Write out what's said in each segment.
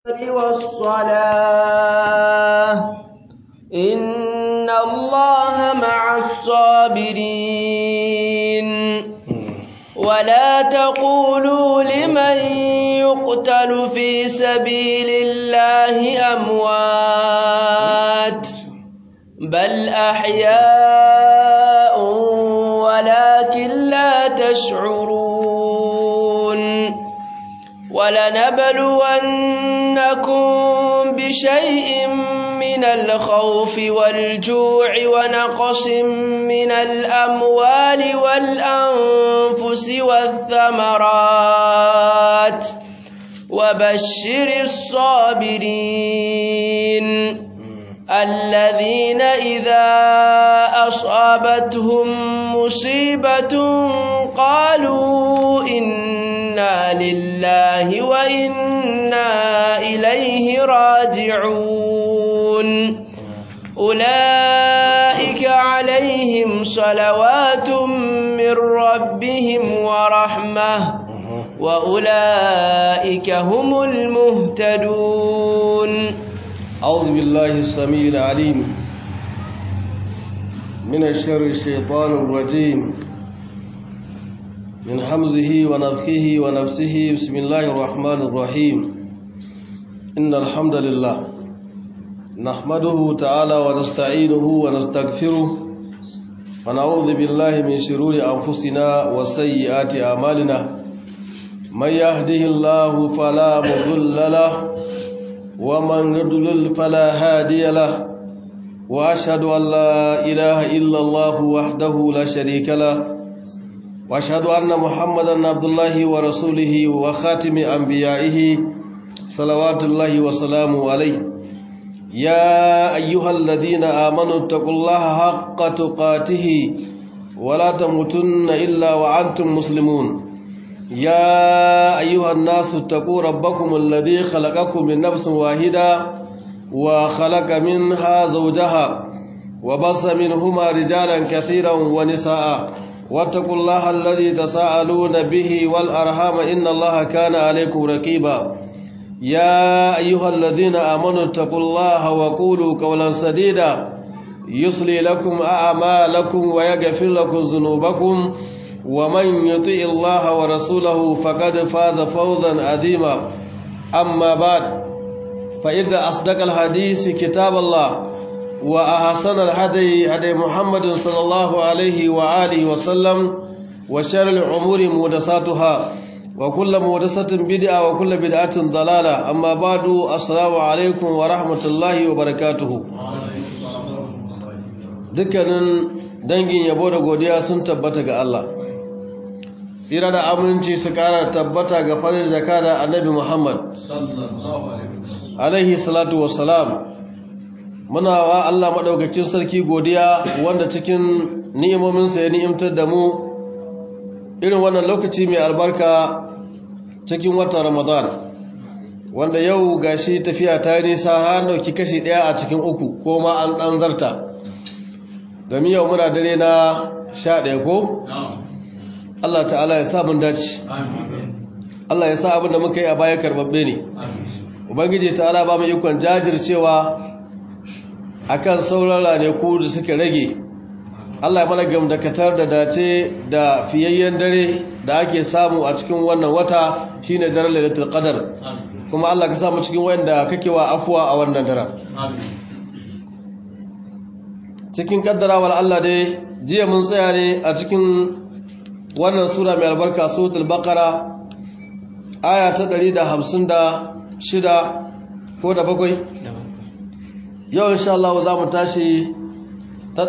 والصلاة إن الله مع الصابرين ولا تقولوا لمن يقتل في سبيل الله أموات بل أحياء ولكن لا تشعرون ولنبلونكم بشيء من الخوف والجوع ونقص من الأموال والأنفس والثمرات وبشر الصابرين الذين إذا أصابتهم مصيبة قالوا إنا لله وإنا إليه راجعون أولئك عليهم صلوات من ربهم ورحمة وأولئك هم المهتدون أعوذ بالله السميع العليم من الشر الشيطان الرجيم من حمزه ونفخه ونفسه بسم الله الرحمن الرحيم إن الحمد لله نحمده تعالى ونستعينه ونستغفره ونعوذ بالله من شرور أنفسنا وسيئات أعمالنا من يهده الله فلا مضل له ومن يضلل فلا هادي له واشهد ان لا اله الا الله وحده لا شريك له واشهد ان محمدا عبد الله ورسوله وخاتم انبيائه صلوات الله وسلامه عليه يا ايها الذين امنوا اتقوا الله حق تقاته ولا تموتن الا وانتم مسلمون يا أيها الناس اتقوا ربكم الذي خلقكم من نفس واحدة وخلق منها زوجها وبص منهما رجالا كثيرا ونساء واتقوا الله الذي تساءلون به والأرحام إن الله كان عليكم رقيبا يا أيها الذين آمنوا اتقوا الله وقولوا قولا سديدا يصلي لكم أعمالكم ويغفر لكم ذنوبكم ومن يطيع الله ورسوله فقد فاز فوزا عظيما أما بعد فإن أصدق الحديث كتاب الله وأحسن الهدي هدي محمد صلى الله عليه وآله وسلم وشر الأمور محدثاتها وكل محدثة بدعة وكل بدعة ضلالة أما بعد السلام عليكم ورحمة الله وبركاته dukkanin dangin yabo da godiya sun tabbata ga Allah tsira da aminci su kara tabbata ga farin jaka da annabi Muhammad alaihi salatu wassalam muna wa Allah maɗaukakin sarki godiya wanda cikin ni'imominsa ya ni'imtar da mu irin wannan lokaci mai albarka cikin watan Ramadan wanda yau gashi tafiya ta nisa har dauki kashi ɗaya a cikin uku ko ma an ɗan zarta domin yau muna dare na sha ɗaya ko? Allah ta'ala ya sa mun dace Allah ya sa abin da muka yi a baya karbabbe ne Ubangiji ta'ala ba mu ikon jajircewa akan saurara ne ku da suka rage Allah ya mana gamdakatar da dace da fiyayyen dare da ake samu a cikin wannan wata shine daren lailatul qadar kuma Allah ka samu cikin wanda kake wa afuwa a wannan daren cikin kaddarawar Allah dai jiya mun tsaya ne a cikin wannan sura mai albarka suratul baqara aya ta 156 ko da bakwai yau insha Allah za mu tashi ta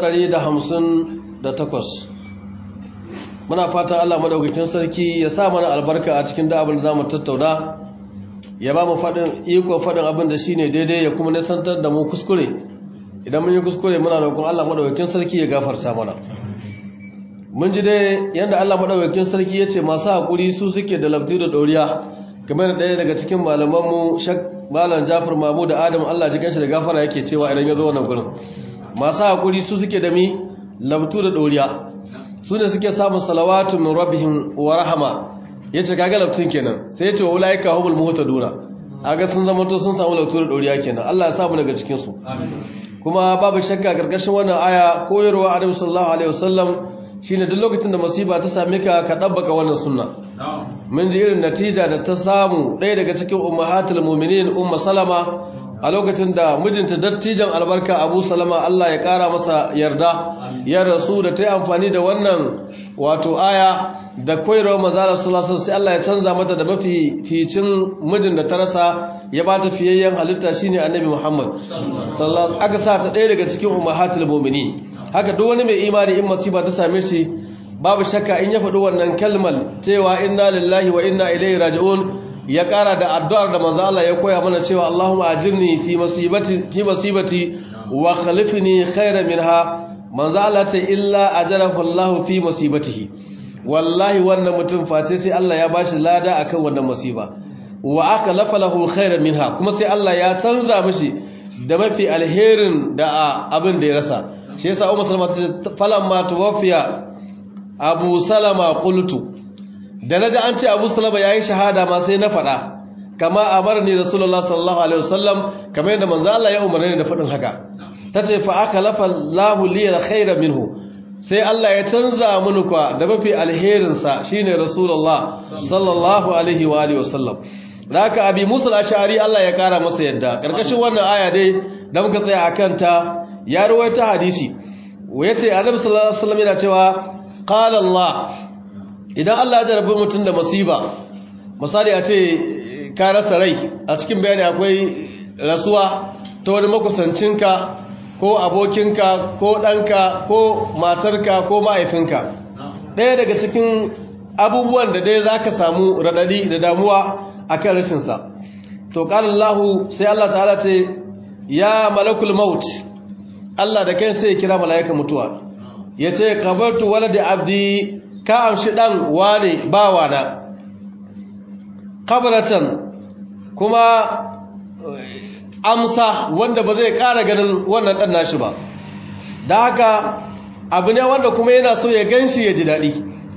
158 muna fatan Allah madaukakin sarki ya sa mana albarka a cikin da abin da zamu tattauna ya ba mu fadin iko fadin abin da shine daidai ya kuma nisantar da mu kuskure idan mun yi kuskure muna roƙon Allah madaukakin sarki ya gafarta mana mun ji dai yadda Allah madaukakin sarki ya ce masu haƙuri su suke da labti da ɗoriya kamar da ɗaya daga cikin malamanmu shak malam jafar mamu da adam Allah ji kanshi da gafara yake cewa idan ya zo wannan gurin masu haƙuri su suke da mi labtu da ɗoriya su ne suke samun salawatu min rabbihim wa rahama ya ce kaga labtun kenan sai ya ce wa ulaika humul muhtaduna aga sun zama to sun samu lautar doriya kenan Allah ya samu daga cikin su kuma babu shakka karkashin wannan aya koyarwa Annabi sallallahu alaihi wasallam shine duk lokacin da masiba ta same ka ka dabbaka wannan sunna mun ji irin natija da ta samu ɗaya daga cikin ummahatul mu'minin umma salama a lokacin da mijinta dattijan albarka abu salama Allah ya kara masa yarda ya rasu da ta yi amfani da wannan wato aya da koyarwa manzala sallallahu sai Allah ya canza mata da mafi ficin mijin da ta rasa ya ba ta fiyayyen halitta shine annabi Muhammad sallallahu aka sa ta ɗaya daga cikin ummahatul mu'minin haka duk wani mai imani in masiba ta same shi babu shakka in ya faɗi wannan kalmal cewa inna lillahi wa inna ilaihi raji'un ya ƙara da addu'ar da manzo Allah ya koya mana cewa Allahumma ajirni fi masibati fi masibati wa khalifni khairan minha manzo Allah ce illa ajarahu Allah fi masibatihi wallahi wannan mutum face sai Allah ya bashi lada akan wannan musiba wa akhlafa lahu khairan minha kuma sai Allah ya canza mishi da mafi alherin da abin da ya rasa shi yasa Ummu Salama ta ce falamma tuwaffiya Abu Salama qultu da naji an ce Abu Salama yayi shahada ma sai na faɗa kama amarni Rasulullah sallallahu alaihi wasallam kamar yadda manzo Allah ya umarni da faɗin haka tace fa akhlafa Allahu li khairan minhu sai Allah ya canza mini kwa da mafi alherin sa shine Rasulullah sallallahu alaihi wa alihi wasallam haka Abi Musa al-Ash'ari Allah ya kara masa yadda karkashin wannan aya dai da muka tsaya akan ta ya rawaita hadisi yace Annabi sallallahu alaihi wasallam yana cewa qala Allah idan Allah ya jarabi mutum da masiba misali a ce ka rasa rai a cikin bayani akwai rasuwa ta wani makusancinka ko abokinka ko ɗanka ko matarka ko ma'aifinka ɗaya daga cikin abubuwan da dai za ka samu raɗaɗi da damuwa a kan rashinsa to ƙalallahu sai Allah ta'ala ce ya malakul maut Allah da kai sai ya kira mala'ika mutuwa ya ce kabartu wala da abdi ka amshi ɗan wane bawana kabaratan kuma amsa wanda ba zai ƙara ganin wannan ɗan nashi ba da haka abu ne wanda kuma yana so ya gan shi ya ji daɗi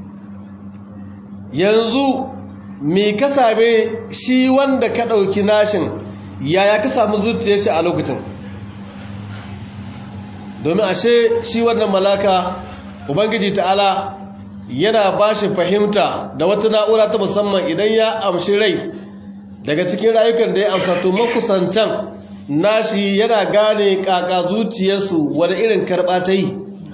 yanzu me ka same shi wanda ka ɗauki nashin yaya ka samu zuciyar shi a lokacin domin ashe shi wannan malaka ubangiji ta'ala yana ba shi fahimta da wata na'ura ta musamman idan ya amshi rai daga cikin rayukan da ya amsa to makusantan nashi yana gane kaka zuciyarsu wani irin karɓa ta yi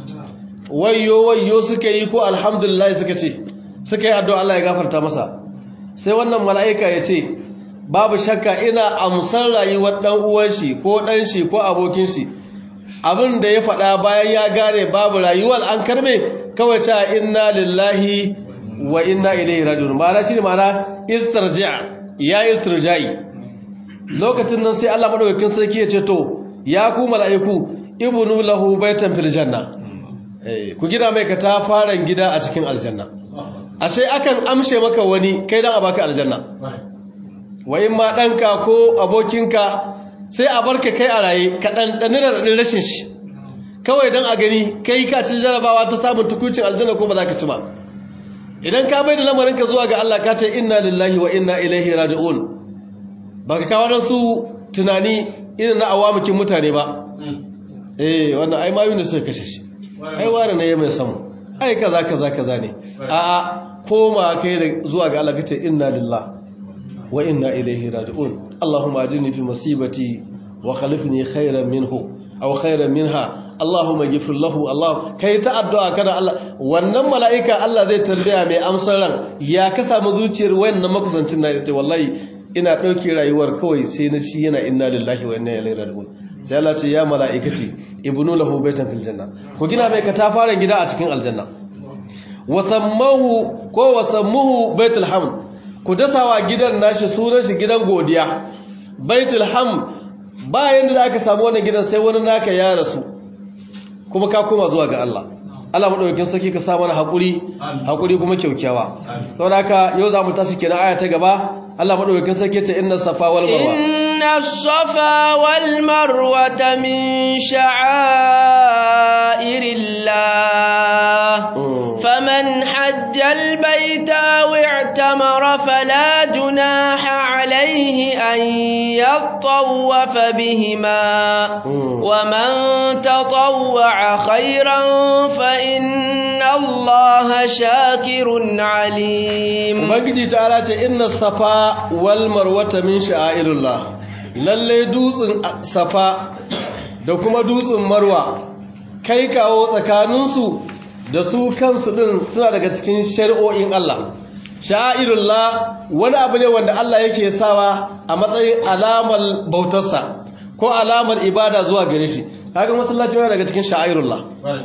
wayo wayo suka yi ko alhamdulillah suka ce suka yi addu'a Allah ya gafarta masa sai wannan mala'ika ya ce babu shakka ina amsar rayuwar ɗan uwan shi ko ɗan shi ko abokin shi abin da ya faɗa bayan ya gane babu rayuwar an karbe kawai ta inna lillahi wa inna ilaihi rajiun ma'ana shine ma'ana istirja' ya istirja'i lokacin nan sai Allah madaukakin sarki ya ce to ya ku mala'iku ibnu lahu baitan fil janna eh ku gida mai ka ta faran gida a cikin aljanna ashe akan amshe maka wani kai dan a baka aljanna wa in ma danka ko abokinka sai a barka kai a raye ka dan da rashin shi kawai don a gani kai ka ci jarabawa ta samun tukucin aljanna ko ba za ka ci ba idan ka bai da lamarinka zuwa ga Allah ka ce inna lillahi wa inna ilaihi raji'un ba ka kawo su tunani irin na awamukin mutane ba eh wannan ai mayu ne suka kashe shi ai wani ne ya mai samu ai kaza kaza kaza ne a'a koma kai da zuwa ga Allah ka ce inna lillahi wa inna ilaihi raji'un allahumma ajirni fi masibati wa khalifni khairan minhu aw khairan minha Allahumma ghfir lahu Allah kai ta addu'a kana Allah wannan mala'ika Allah zai tambaya mai amsar ran ya ka samu zuciyar wannan makusancin na ce wallahi ina dauke rayuwar kawai sai na ci yana inna lillahi wa inna ilaihi raji'un sai Allah ce ya mala'ikati ibnu lahu baitan fil janna ku gina mai katafaren gida a cikin aljanna wasammahu ko wasammuhu baitul hamd ku dasawa gidan nashi sunan shi gidan godiya baitul hamd bayan da aka samu wannan gidan sai wani naka ya rasu kuma ka koma zuwa ga Allah Allah madaukakin sarki ka sa mana hakuri hakuri kuma kyaukyawa don haka yau zamu tashi kenan aya ta gaba Allah madaukakin sarki ta inna safa wal marwa inna safa wal marwa min sha'airillah faman hajja al baita aw i'tamara fala junaha عليه أن يطوف بهما ومن تطوع خيرا فإن الله شاكر عليم ubangiji ta ce inna safa wal marwata min sha'airullah lalle dutsen safa da kuma dutsen marwa kai kawo tsakaninsu da su kansu din suna daga cikin shari'o'in Allah sha'airullah wani abu ne wanda Allah yake sawa a matsayin alamar bautarsa ko alamar ibada zuwa gare shi kaga masallaci wani daga cikin sha'airullah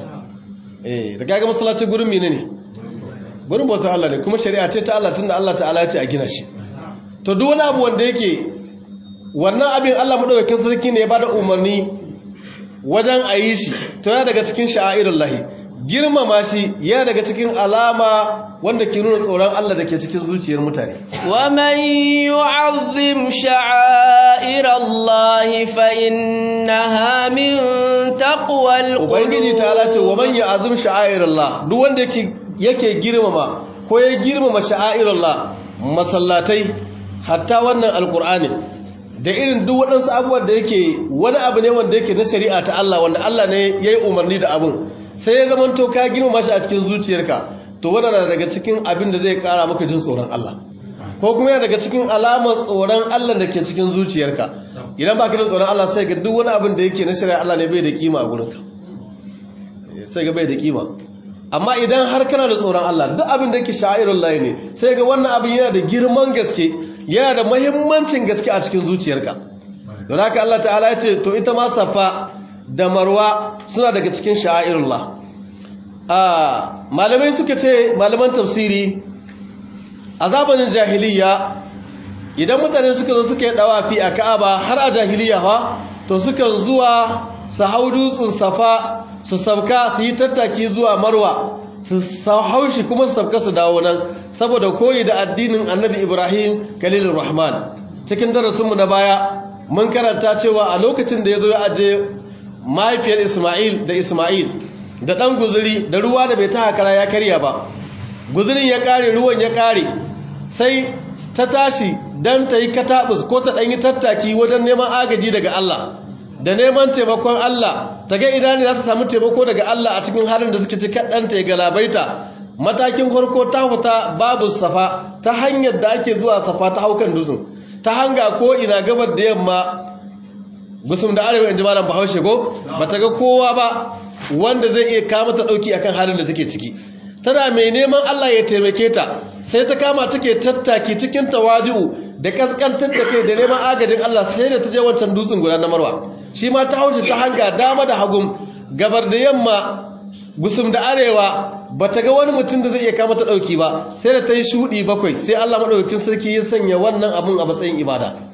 eh da kaga masallaci gurin mene ne gurin bautar Allah ne kuma shari'a ce ta Allah tunda Allah ta'ala ya ce a gina shi to duk wani abu wanda yake wannan abin Allah madaukakin sarki ne ya bada umarni wajen a yi shi to ya daga cikin sha'airullahi girmama shi ya daga cikin alama wanda ke nuna tsoron Allah da ke cikin zuciyar mutane ومن يعظم شعائر الله فإنها من تقوى ubangiji القلوب ta ce wa man ya'zim sha'airallah duk wanda yake yake girmama ko ya girmama sha'airallah masallatai hatta wannan alqur'ani da irin duk waɗansu abubuwan da yake wani abu ne wanda yake na shari'a ta Allah wanda Allah ne yayi umarni da abun sai ya zama to ka girmama shi a cikin zuciyarka to wannan na daga cikin abin da zai kara maka jin tsoron Allah ko kuma yana daga cikin alamar tsoron Allah da ke cikin zuciyarka idan baka da tsoron Allah sai ga duk wani abin da yake na shari'a Allah ne bai da kima a gurinka sai ga bai da kima amma idan har kana da tsoron Allah duk abin da yake sha'irun layi ne sai ga wannan abin yana da girman gaske yana da mahimmancin gaske a cikin zuciyarka don haka Allah ta'ala ya ce to ita ma safa da marwa suna daga cikin sha'irun la malamai suka ce malaman tafsiri a zamanin jahiliya idan mutane suka zo suka yi dawafi a ka'aba har a jahiliya fa to sukan zuwa su hau dutsen safa su sabka su yi tattaki zuwa marwa su hau shi kuma su sabka su dawo nan saboda koyi da addinin annabi ibrahim kalilur rahman cikin darasinmu na baya mun karanta cewa a lokacin da ya zo ya aje mahaifiyar isma'il da isma'il da ɗan guzuri da ruwa da bai ta hakara ya karya ba guzurin ya ƙare ruwan ya ƙare sai ta tashi don ta yi kataɓus ko ta ɗanyi tattaki wajen neman agaji daga Allah da neman taimakon Allah ta ga ina ne za ta samu taimako daga Allah a cikin halin da suke ci kaɗanta ya galabaita matakin farko ta fita babu safa ta hanyar da ake zuwa safa ta haukan dutsen ta hanga ko ina gabar da yamma gusum da arewa in ji malam bahaushe ko ba ta ga kowa ba wanda zai iya kama ta ɗauki akan halin da take ciki tana mai neman Allah ya taimake ta sai ta kama take tattaki cikin tawadi'u da kaskantar da kai da neman agajin Allah sai da ta je wancan dutsen guda na Marwa shi ma ta hauce ta hanga dama da hagum gabar da yamma gusum da arewa bata ga wani mutum da zai iya kama ta dauki ba sai da ta yi shudi bakwai sai Allah madaukakin sarki ya sanya wannan abun a matsayin ibada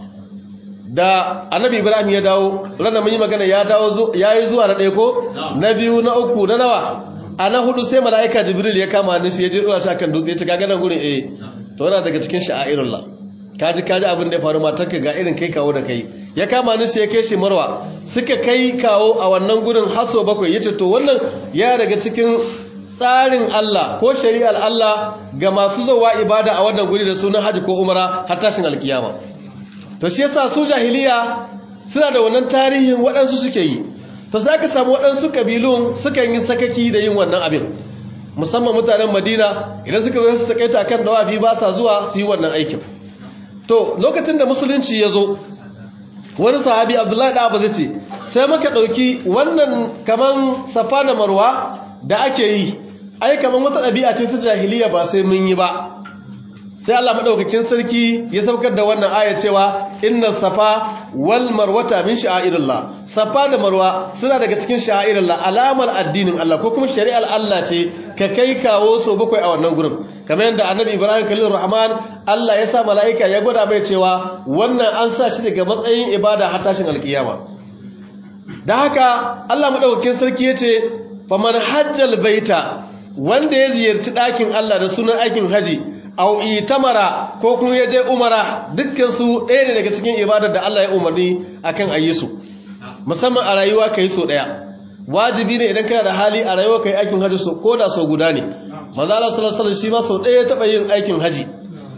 da annabi ibrahim ya dawo ranar mun yi magana ya dawo yayi zuwa na ɗaya ko na biyu na uku na nawa a na hudu sai mala'ika jibril ya kama hannun shi ya je dora shi akan dutse ya ce kaga nan gurin eh to yana daga cikin sha'airullah kaji kaji abin da ya faru matarka ga irin kai kawo da kai ya kama hannun shi ya kai shi marwa suka kai kawo a wannan gurin haso bakwai yace to wannan ya daga cikin tsarin Allah ko shari'ar Allah ga masu zuwa ibada a wannan guri da sunan haji ko umara har tashin alkiyama to shi yasa su jahiliya suna da wannan tarihin waɗansu suke yi to sai aka samu waɗansu kabilun sukan yi sakaki da yin wannan abin musamman mutanen madina idan suka zo su takaita akan dawafi ba sa zuwa su yi wannan aikin to lokacin da musulunci ya zo wani sahabi abdullahi da abu zai ce sai muka ɗauki wannan kaman safa da marwa da ake yi ai kaman wata ɗabi'a ce ta jahiliya ba sai mun yi ba sai Allah madaukakin sarki ya saukar da wannan aya cewa inna safa wal marwata min sha'irillah safa da marwa suna daga cikin sha'irillah alamar addinin Allah ko kuma shari'ar Allah ce ka kai kawo so bakwai a wannan gurin kamar yadda annabi Ibrahim khalil rahman Allah ya sa mala'ika ya gwada mai cewa wannan an sa shi daga matsayin ibada har tashin alkiyama da haka Allah madaukakin sarki yace faman hajjal baita wanda ya ziyarci ɗakin Allah da sunan aikin haji au itamara ko kuma ya je umara dukkan su ɗaya ne daga cikin ibadar da Allah ya umarni akan ayi su musamman a rayuwa kai so ɗaya wajibi ne idan kana da hali a rayuwa kai aikin haji so ko da so guda ne manzo Allah sallallahu alaihi wasallam shi ma so ɗaya ya taba yin aikin haji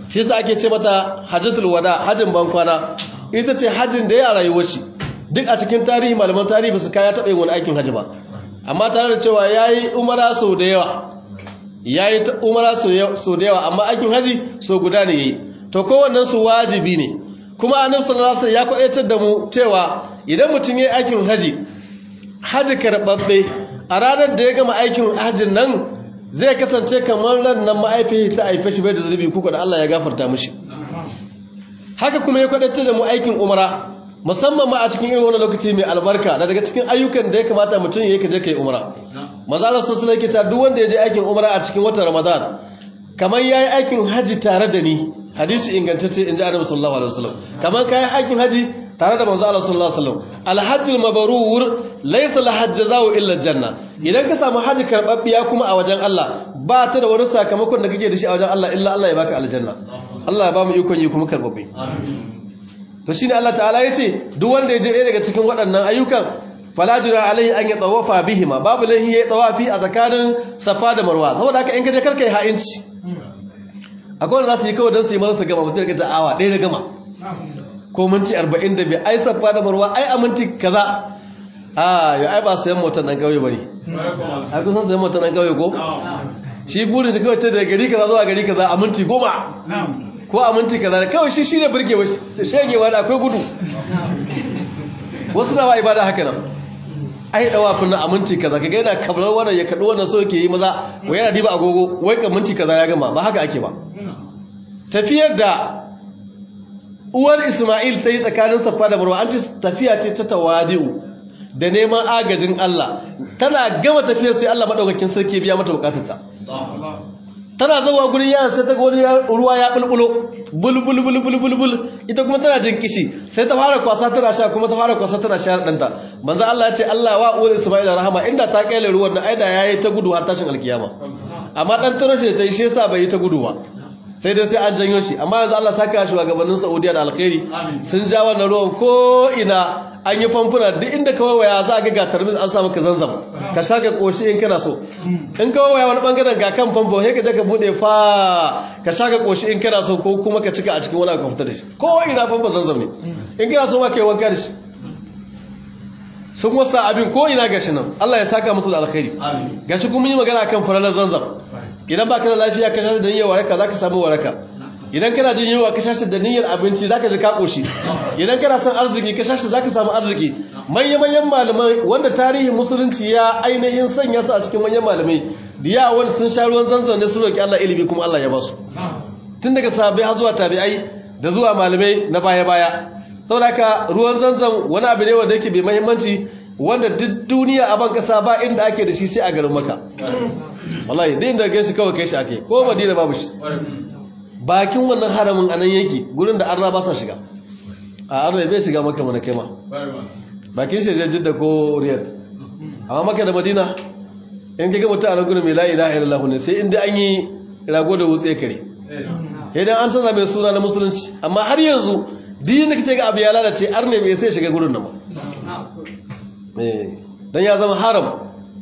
shi yasa ake ce mata hajjatul wada hajjin bankwana ita ce hajjin da ya rayuwar shi duk a cikin tarihi malaman tarihi ba su kaya taɓa yin wani aikin hajji ba amma tare da cewa ya yi umara sau da yawa ya yi umara sau da yawa amma aikin hajji sau guda ne ya yi to kowannen su wajibi ne kuma annabi sallallahu alaihi ya kwadaitar da mu cewa idan mutum ya yi aikin hajji hajji karɓaɓɓe a ranar da ya gama aikin hajjin nan zai kasance kamar ran nan ma'aifi ta haife shi bai da zunubi kuka da Allah ya gafarta mishi haka kuma ya kwadaitar da mu aikin umara musamman ma a cikin irin wani lokaci mai albarka da daga cikin ayyukan da ya kamata mutum ya yi ka je ka yi umara maza Allah sassu nake ta duk wanda ya je aikin umara a cikin watan ramadan kamar ya yi aikin haji tare da ni hadisi ingantacce in ji annabi sallallahu alaihi wasallam kamar ka yi aikin haji tare da manzo Allah sallallahu alaihi wasallam alhajjul mabrur laysa lahajjazahu illa janna idan ka samu haji karbabbiya kuma a wajen Allah ba ta da wani sakamakon da kake da shi a wajen Allah illa Allah ya baka aljanna Allah ya ba mu ikon yi kuma karbabbe to shine Allah ta'ala yace duk wanda ya je ɗaya daga cikin waɗannan ayyukan fala jira alaihi an ya tawafa bihima babu lahi ya tawafi a tsakanin safa da marwa saboda haka in ka je karka yi ha'inci akwai wanda za su yi kawai don su yi marasa gama mutum da awa ɗaya da gama ko minti arba'in da biyu ai safa da marwa ai a minti kaza a yau ai ba sayan motar ɗan ƙauye ba ne ai kusan sayan motar ɗan ƙauye ko shi burin shi kawai ta da gari kaza zuwa gari kaza a minti goma ko a minti kaza kawai shi shi ne birgewa shegewa da akwai gudu wasu na ba ibada haka nan ai dawa kunna a minti kaza kaga yana kablar wannan ya kadu wannan so yake yi maza wai yana diba agogo wai ka minti kaza ya gama ba haka ake ba tafiyar da uwar Isma'il ta yi tsakanin Safa da Marwa an ce tafiya ce ta tawadi'u da neman agajin Allah tana gama tafiyar sai Allah madaukakin sarki biya mata bukatarta tana zuwa gurin yaran sai ta ga wani ruwa ya bulbulo bulbul bulbul bulbul ita kuma tana jin kishi sai ta fara kwasa tana sha kuma ta fara kwasa tana sha danta manzo Allah ya ce Allah wa uwar Isma'ila rahama inda ta kaile ruwan nan aida yayi ta gudu har tashin alkiyama amma dan taro shi ta yi shi yasa bai yi ta gudu ba sai dai sai an janyo shi amma yanzu Allah saka shi gabanin Saudiya da alkhairi sun ja wannan ruwan ko ina an yi famfuna duk inda kawai waya za ga ga tarmis an samu ka zanzam ka sha ka koshi in kana so in kawai waya wani bangaren ga kan famfo sai ka je ka bude fa ka sha ka koshi in kana so ko kuma ka cika a cikin wani ka fita da shi ko ina famfo zanzam ne in kana so ma kai wanka da shi sun wasa abin ko ina gashi nan Allah ya saka musu da alkhairi gashi kuma yi magana kan faralar zanzam idan baka da lafiya ka sha da niyyar waraka zaka samu waraka idan kana jin yunwa ka shashi da niyyar abinci zaka ji ka koshi idan kana son arziki ka shashi zaka samu arziki manyan manyan malamai wanda tarihin musulunci ya ainihin sanya su a cikin manyan malamai da ya wani sun sha ruwan zanzan ne su roki Allah ilimi kuma Allah ya ba su tun daga sahabbai har zuwa tabi'ai da zuwa malamai na baya baya saboda haka ruwan zanzan wani abu ne wanda yake bai muhimmanci wanda duk duniya a ban kasa ba inda ake da shi sai a garin maka wallahi dai inda gaishe kawai kai shi ake ko madina babu shi bakin wannan haramin anan yake gurin da arna ba sa shiga a arna bai shiga maka mana kaima bakin shi da jidda ko riyad amma maka da madina in kaga mutum a gurin mai la ilaha illallah ne sai inda an yi rago da wutse kare idan an canza mai suna na musulunci amma har yanzu din da kake ga abu ya lalace arne bai sai shiga gurin nan ba dan ya zama haram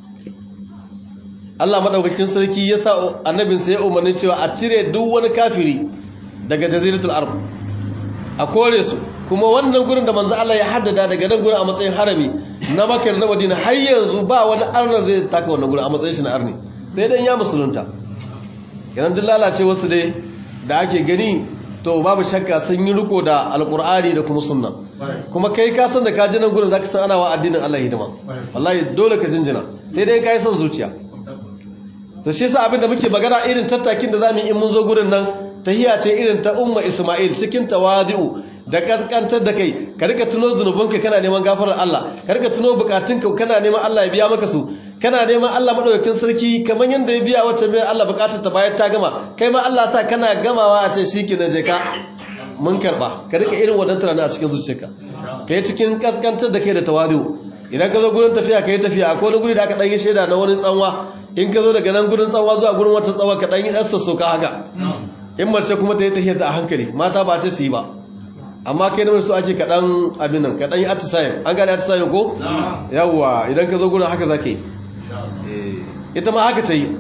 Allah madaukakin sarki ya sa annabin sa ya umarni cewa a cire duk wani kafiri daga jaziratul arab a kore su kuma wannan gurin da manzo Allah ya haddada daga nan gurin a matsayin harami na Makka da Madina har yanzu ba wani arna zai taka wannan gurin a matsayin shi na arni sai dan ya musulunta idan duk lalace wasu dai da ake gani to babu shakka sun yi riko da alkur'ani da kuma sunna kuma kai ka san da ka ji nan gurin zaka san ana wa addinin Allah hidima wallahi dole ka jinjina sai dai kai son zuciya to shi yasa abinda muke magana irin tattakin da zamu yi in mun zo gurin nan tahiya ce irin ta umma Isma'il cikin tawadi'u da kaskantar da kai ka rika tuno zunubanka kana neman gafarar Allah ka rika tuno bukatunka kana neman Allah ya biya maka su kana neman Allah madaukakin sarki kamar yanda ya biya wacce mai Allah bukatar ta bayan ta gama kai ma Allah sa kana gamawa a ce shikenan je ka mun karba ka rika irin wadannan tunani a cikin zuciyarka kai cikin kaskantar da kai da tawadu idan ka zo gurin tafiya kai tafiya akwai wani guri da aka dan yi shaida na wani tsanwa in ka zo daga nan gurin tsanwa zuwa gurin wata tsanwa ka dan yi tsasta soka haka in mace kuma ta yi tafiya ta a hankali mata ba ta su yi ba amma kai namar su ake kaɗan abin nan kaɗan yi atisayen an gane atisayen ko? yawwa idan ka zo gudun haka zake ita ma haka ta yi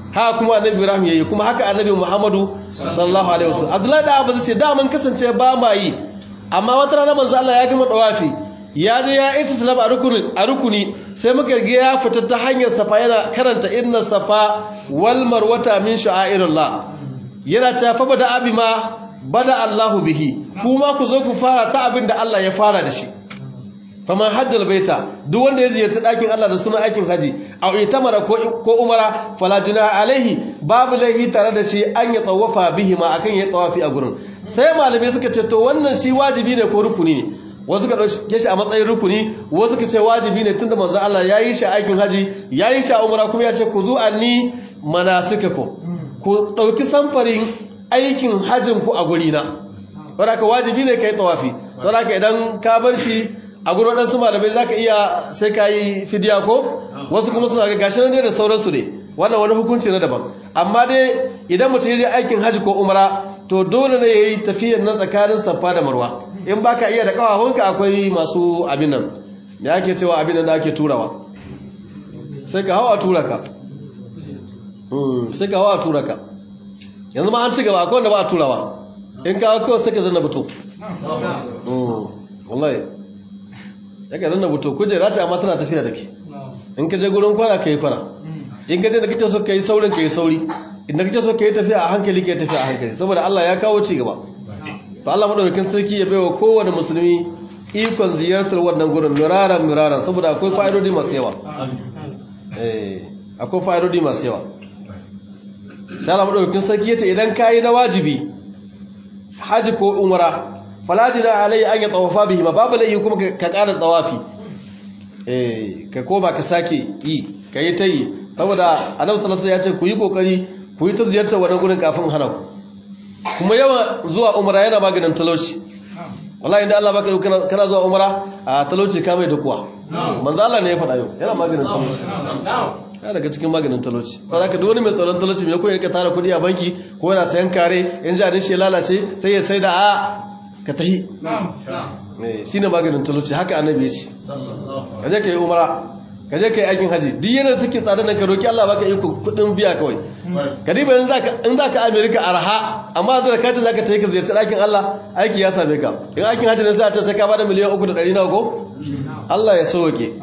haka kuma annabi ibrahim yayi kuma haka annabi muhammadu sallallahu alaihi wasallam abdullahi da abu ce da mun kasance ba ma yi amma wata rana manzo Allah ya gama dawafi ya je ya ita salam a rukuni a rukuni sai muka ga ya fita ta hanyar safa yana karanta inna safa wal marwata min sha'airillah yana ta fa bada abi ma bada Allahu bihi kuma ku zo ku fara ta abin da Allah ya fara da shi faman hajjal baita duk wanda ya ziyarci ɗakin Allah da sunan aikin haji a itamara ko ko umara fala junaha alaihi babu laihi tare da shi an ya tsawafa bihi ma akan ya tsawafi a gurin sai malamai suka ce to wannan shi wajibi ne ko rukuni ne wasu ka dauke shi a matsayin rukuni wasu ka ce wajibi ne tunda manzon Allah ya yi shi aikin haji ya yi shi a umara kuma ya ce ku zu anni manasikakum ku dauki samfarin aikin hajin ku a guri na saboda wajibi ne kai tawafi saboda idan ka bar shi a gurin waɗansu malamai za ka iya sai ka yi fidiya ko wasu kuma suna ga gashi ne da sauransu ne wannan wani hukunci na daban amma dai idan mutum ya je aikin hajji ko umara to dole ne ya yi tafiyar nan tsakanin safa da marwa in ba ka iya da ƙawawanka akwai masu abin nan da ake cewa abin nan da ake turawa sai ka hau a tura ka sai ka hau a tura ka yanzu ma an ci gaba akwai wanda ba a turawa in ka hau kawai sai ka zanna fito wallahi ya ka zanna buto kujera ce amma tana tafiya da ke in ka je gurin kwana ka yi kwana in ka je da kake so ka yi saurin ka yi sauri inda kake so ka yi tafiya a hankali ka yi tafiya a hankali saboda Allah ya kawo ci gaba to Allah madaukakin sarki ya baiwa kowane musulmi ikon ziyartar wannan gurin miraran miraran saboda akwai fa'idodi masu yawa eh akwai fa'idodi masu yawa sai Allah madaukakin sarki yace idan kai na wajibi haji ko umra falajina alai an ya tawafa bihi ma babu lai kuma ka ƙara tawafi eh ka koma ka sake yi ka yi ta yi saboda annabi sallallahu ya ce ku yi kokari ku yi ta ziyartar wannan gurin kafin hana ku kuma yawan zuwa umra yana maganin talauci wallahi inda Allah baka yi kana zuwa umra a talauci ka mai kuwa manzo Allah ne ya faɗa yau yana maganin talauci ya daga cikin maganin talauci ba za ka duk wani mai tsoron talauci mai koyi ka tara kudi a banki ko yana sayan kare in jarin shi ya lalace sai ya sai da a ka tahi shi ne maganin talauci haka annabi ya ce ka je ka yi umara ka je ka yi aikin haji duk yana take tsada nan ka roki Allah baka iko kudin biya kawai ka diba in za ka amerika arha amma da ka ce za ka tafi ka ziyarci ɗakin Allah aiki ya same ka in aikin haji ne sai a ce sai ka bada miliyan uku da ɗari nawa ko Allah ya sauke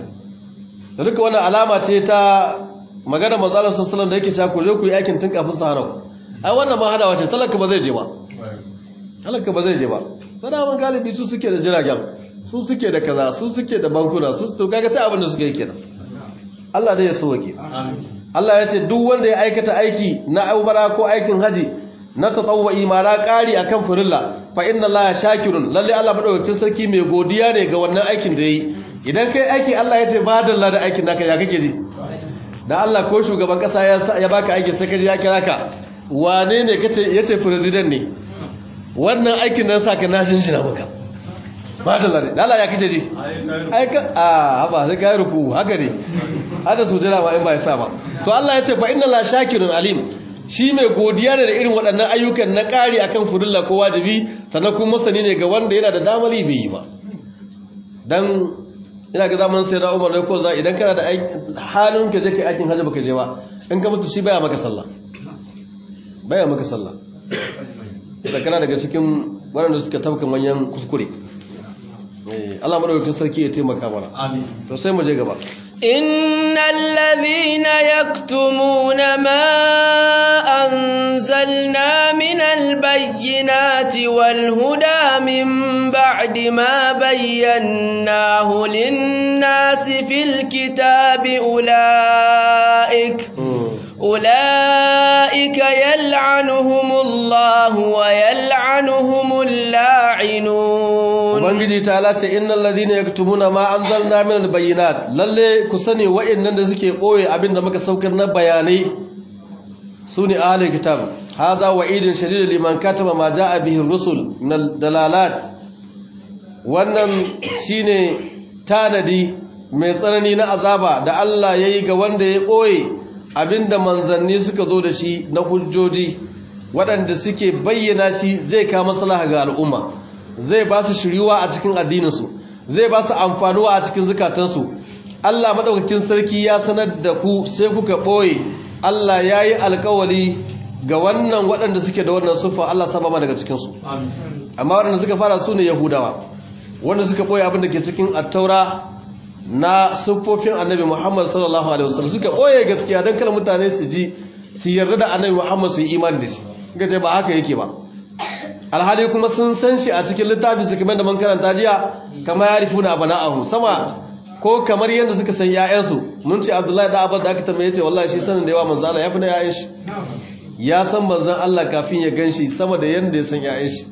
da duka wannan alama ce ta magana manzalar sassalan da yake cewa ku je ku yi aikin tun kafin sahara ku ai wannan ma hadawa ce talaka ba zai je ba talaka ba zai je ba sadawan galibi su suke da jiragen su suke da kaza su suke da bankuna su to kaga sai abin da suke yi kenan Allah dai ya sauke Allah ya ce duk wanda ya aikata aiki na umara ko aikin haji na tatawwa imara ƙari akan furilla fa inna Allah shakirun lalle Allah madaukakin sarki mai godiya ne ga wannan aikin da yayi idan kai aiki Allah ya ce ba dalla da aikin naka ya kake ji da Allah ko shugaban kasa ya baka aiki sai kaji ya kira ka wane ne kace yace president ne wannan aikin nan saka nashin shi na maka ba dalla da Allah ya kake ji aika a haba sai kai ruku haka ne hada sujada ma in ba ya sa ba to Allah ya ce fa inna la shakirun alim shi mai godiya ne da irin waɗannan ayyukan na ƙari akan furilla ko wajibi sannan kuma masani ne ga wanda yana da damari bai yi ba dan ina ga zaman sai da umar da ko za idan kana da halin ka je kai aikin hajji baka je ba in ka mutu shi baya maka sallah baya maka sallah da kana daga cikin waɗanda suka tafka manyan kuskure Allah madaukakin sarki ya taimaka mana amin to sai mu je gaba innal ladhina yaktumuna ma anzalna minal bayyinati wal huda min ba'di ma bayyanahu lin-nasi fil kitabi ulaik أولئك يلعنهم الله ويلعنهم اللاعنون ubangiji ta lace innal ladhina yaktumuna ma anzalna min albayinat lalle ku sani wa'annan da suke boye abinda muka saukar na bayanai sune ahli kitab hadha wa'idun shadid liman katama ma jaa bihi ar-rusul min dalalat wannan shine tanadi mai tsanani na azaba da Allah yayi ga wanda ya boye abinda manzanni suka zo da shi na hujjoji waɗanda suke bayyana shi zai kawo maslaha ga al'umma zai ba su shiriwa a cikin addininsu zai ba su amfanuwa a cikin zukatansu Allah maɗaukakin sarki ya sanar da ku sai kuka ɓoye Allah ya yi alkawali ga wannan waɗanda suke da wannan siffa Allah saba ma daga cikinsu amma waɗanda suka fara su ne yahudawa wanda suka ɓoye abin da ke cikin attaura na siffofin annabi muhammad sallallahu alaihi wasallam suka ɓoye gaskiya don kar mutane su ji su yarda da annabi muhammad su yi imani da shi suka ce ba haka yake ba alhali kuma sun san shi a cikin littafi su kamar da man karanta jiya kama ya rifu na abana'ahu sama ko kamar yadda suka san ‘ya'yansu mun ce abdullahi da abin da aka tambaye ce wallahi shi sanin da yawa manzan Allah ya fi na ‘ya'yan shi ya san manzan Allah kafin ya gan shi sama da yadda ya san ‘ya'yan shi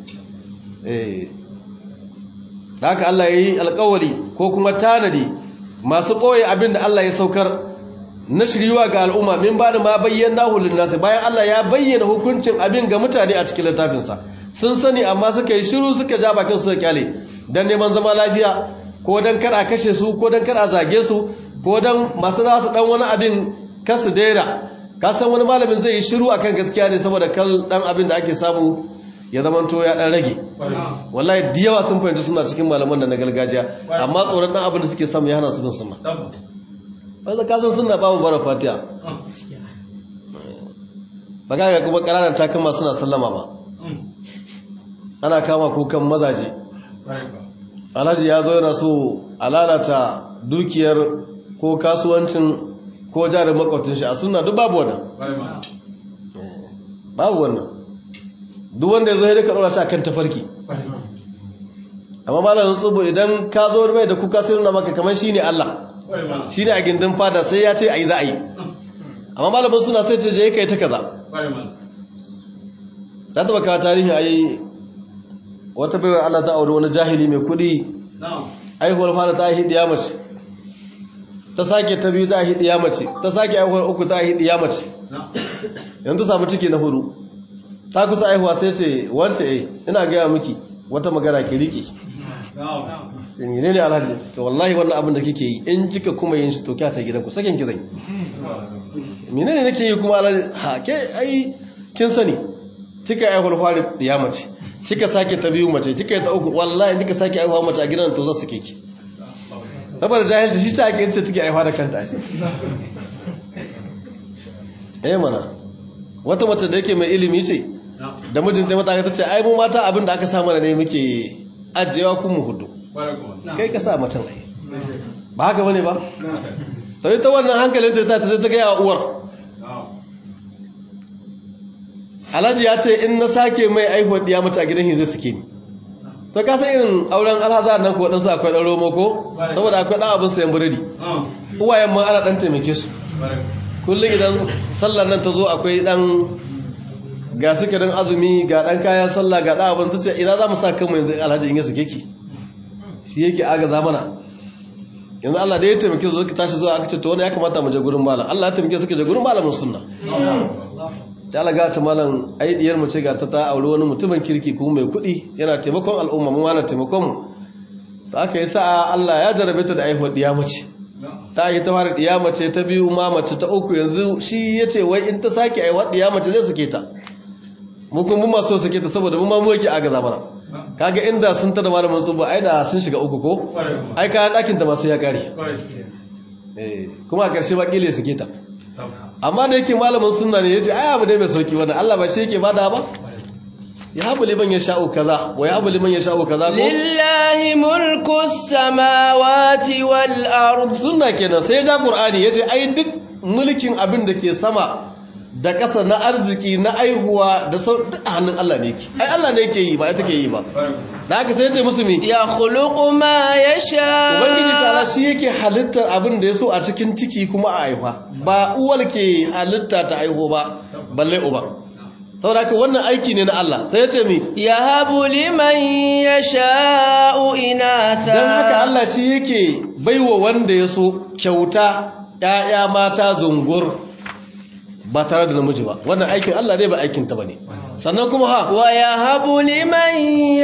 da haka Allah ya yi alkawari ko kuma tanadi masu ɓoye abin da Allah ya saukar na shiriwa ga al'umma min ba da ma bayyana hulun nasu bayan Allah ya bayyana hukuncin abin ga mutane a cikin littafinsa sun sani amma suka yi shiru suka ja bakin su da kyale don neman zama lafiya ko don kar a kashe su ko don kar a zage su ko don masu za su dan wani abin kasu daina ka san wani malamin zai yi shiru akan gaskiya ne saboda kal dan abin da ake samu ya zama to ya dan rage wallahi da yawa sun fahimci suna cikin malaman da na gargajiya amma tsoron dan abin da suke samu ya hana su bin sunna wanda ka san sunna babu bara fatiha ba ga kuma ƙananan takama suna sallama ba ana kama kukan mazaje alhaji ya zo yana so a lalata dukiyar ko kasuwancin ko jarin makwabtin shi a suna duk babu wannan babu wannan duk wanda ya zo ya rika ɗora shi a kan tafarki amma malamin tsubu idan ka zo mai da kuka sai nuna maka kamar shi ne Allah shi ne a gindin fada sai ya ce a yi za a yi amma malamin suna sai ce je ka yi ta kaza ta taba kawo tarihi a yi wata baiwar Allah ta auri wani jahili mai kudi aihuwar fara ta yi diya mace ta sake ta biyu ta yi diya mace ta sake aihuwar uku ta yi diya mace yanzu samu ciki na hudu ta kusa aihuwa sai ce wance eh ina gaya miki wata magana ki rike sai ne ne alhaji to wallahi wannan abin da kike yi in kika kuma yin shi to kya ta gidanku sakin ki zai menene nake yi kuma alhaji ha ke ai kin sani kika aihuwar fara diya mace kika sake ta biyu mace kika yi ta uku wallahi kika sake aihuwa mace a gidan to za su keke saboda jahilci shi ta ake yace take aihuwa da kanta shi eh mana wata mace da yake mai ilimi ce da mijinta mata ta ce ai mu mata abin da aka samu ne muke ajiyewa kun mu hudu kai ka sa macen ai ba haka bane ba sai ta wannan hankalin ta ta sai ta ga uwar alhaji ya ce in na sake mai aihuwar diya mace a gidan hin zai suke ni ta kasa irin auren alhazar nan ko waɗansu akwai ɗan romo ko saboda akwai ɗan abin sayan biredi uwayen ma ana ɗan taimake su kullum idan sallar nan ta zo akwai ɗan ga sukirin azumi ga ɗan kayan sallah ga ɗan abin ta ce ina za mu sa kanmu yanzu alhaji in yi suke ki shi yake aga zamana yanzu Allah da ya taimake su suka tashi zuwa aka ce to wani ya kamata mu je gurin malam Allah ya taimake suka je gurin malamin sunna ta alaga ta malam aidiyar mu ce ga ta ta auri wani mutumin kirki kuma mai kuɗi yana taimakon al'umma mu wani taimakon mu ta aka yi sa'a Allah ya jarabe ta da aihuwar diya mace ta yi ta fara diya mace ta biyu ma mace ta uku yanzu shi ya ce wai in ta sake aihuwar diya mace zai suke ta mu kuma mu maso suke ta saboda mu ma mu yake aga zamana kaga inda sun tada malamin tsubu ai da sun shiga uku ko ai kayan ɗakin ta masu ya kare kuma a ƙarshe ba ƙile suke ta amma da yake malamin sunna ne yace ai abu dai mai sauki wannan Allah ba shi yake bada ba ya habu liman ya sha'u kaza wa ya habu liman ya sha'u kaza ko lillahi mulku samawati wal ard sunna kenan sai da qur'ani yace ai duk mulkin abin da ke sama da ƙasa na arziki na aihuwa da sau duk a hannun Allah ne yake ai Allah ne yake yi ba ita ke yi ba da haka sai ta musu mi ya khuluqu ma yasha ubangiji ta'ala shi yake halittar abin da ya so a cikin ciki kuma a haifa ba uwar ke halitta ta aiho ba balle uba saboda haka wannan aiki ne na Allah sai ya ce mi yahabu liman yasha'u inatha dan haka Allah shi yake baiwa wanda ya so kyauta ƴaƴa mata zungur ba tare da namiji ba wannan aikin Allah ne ba aikin ta bane sannan kuma ha wa yahabu liman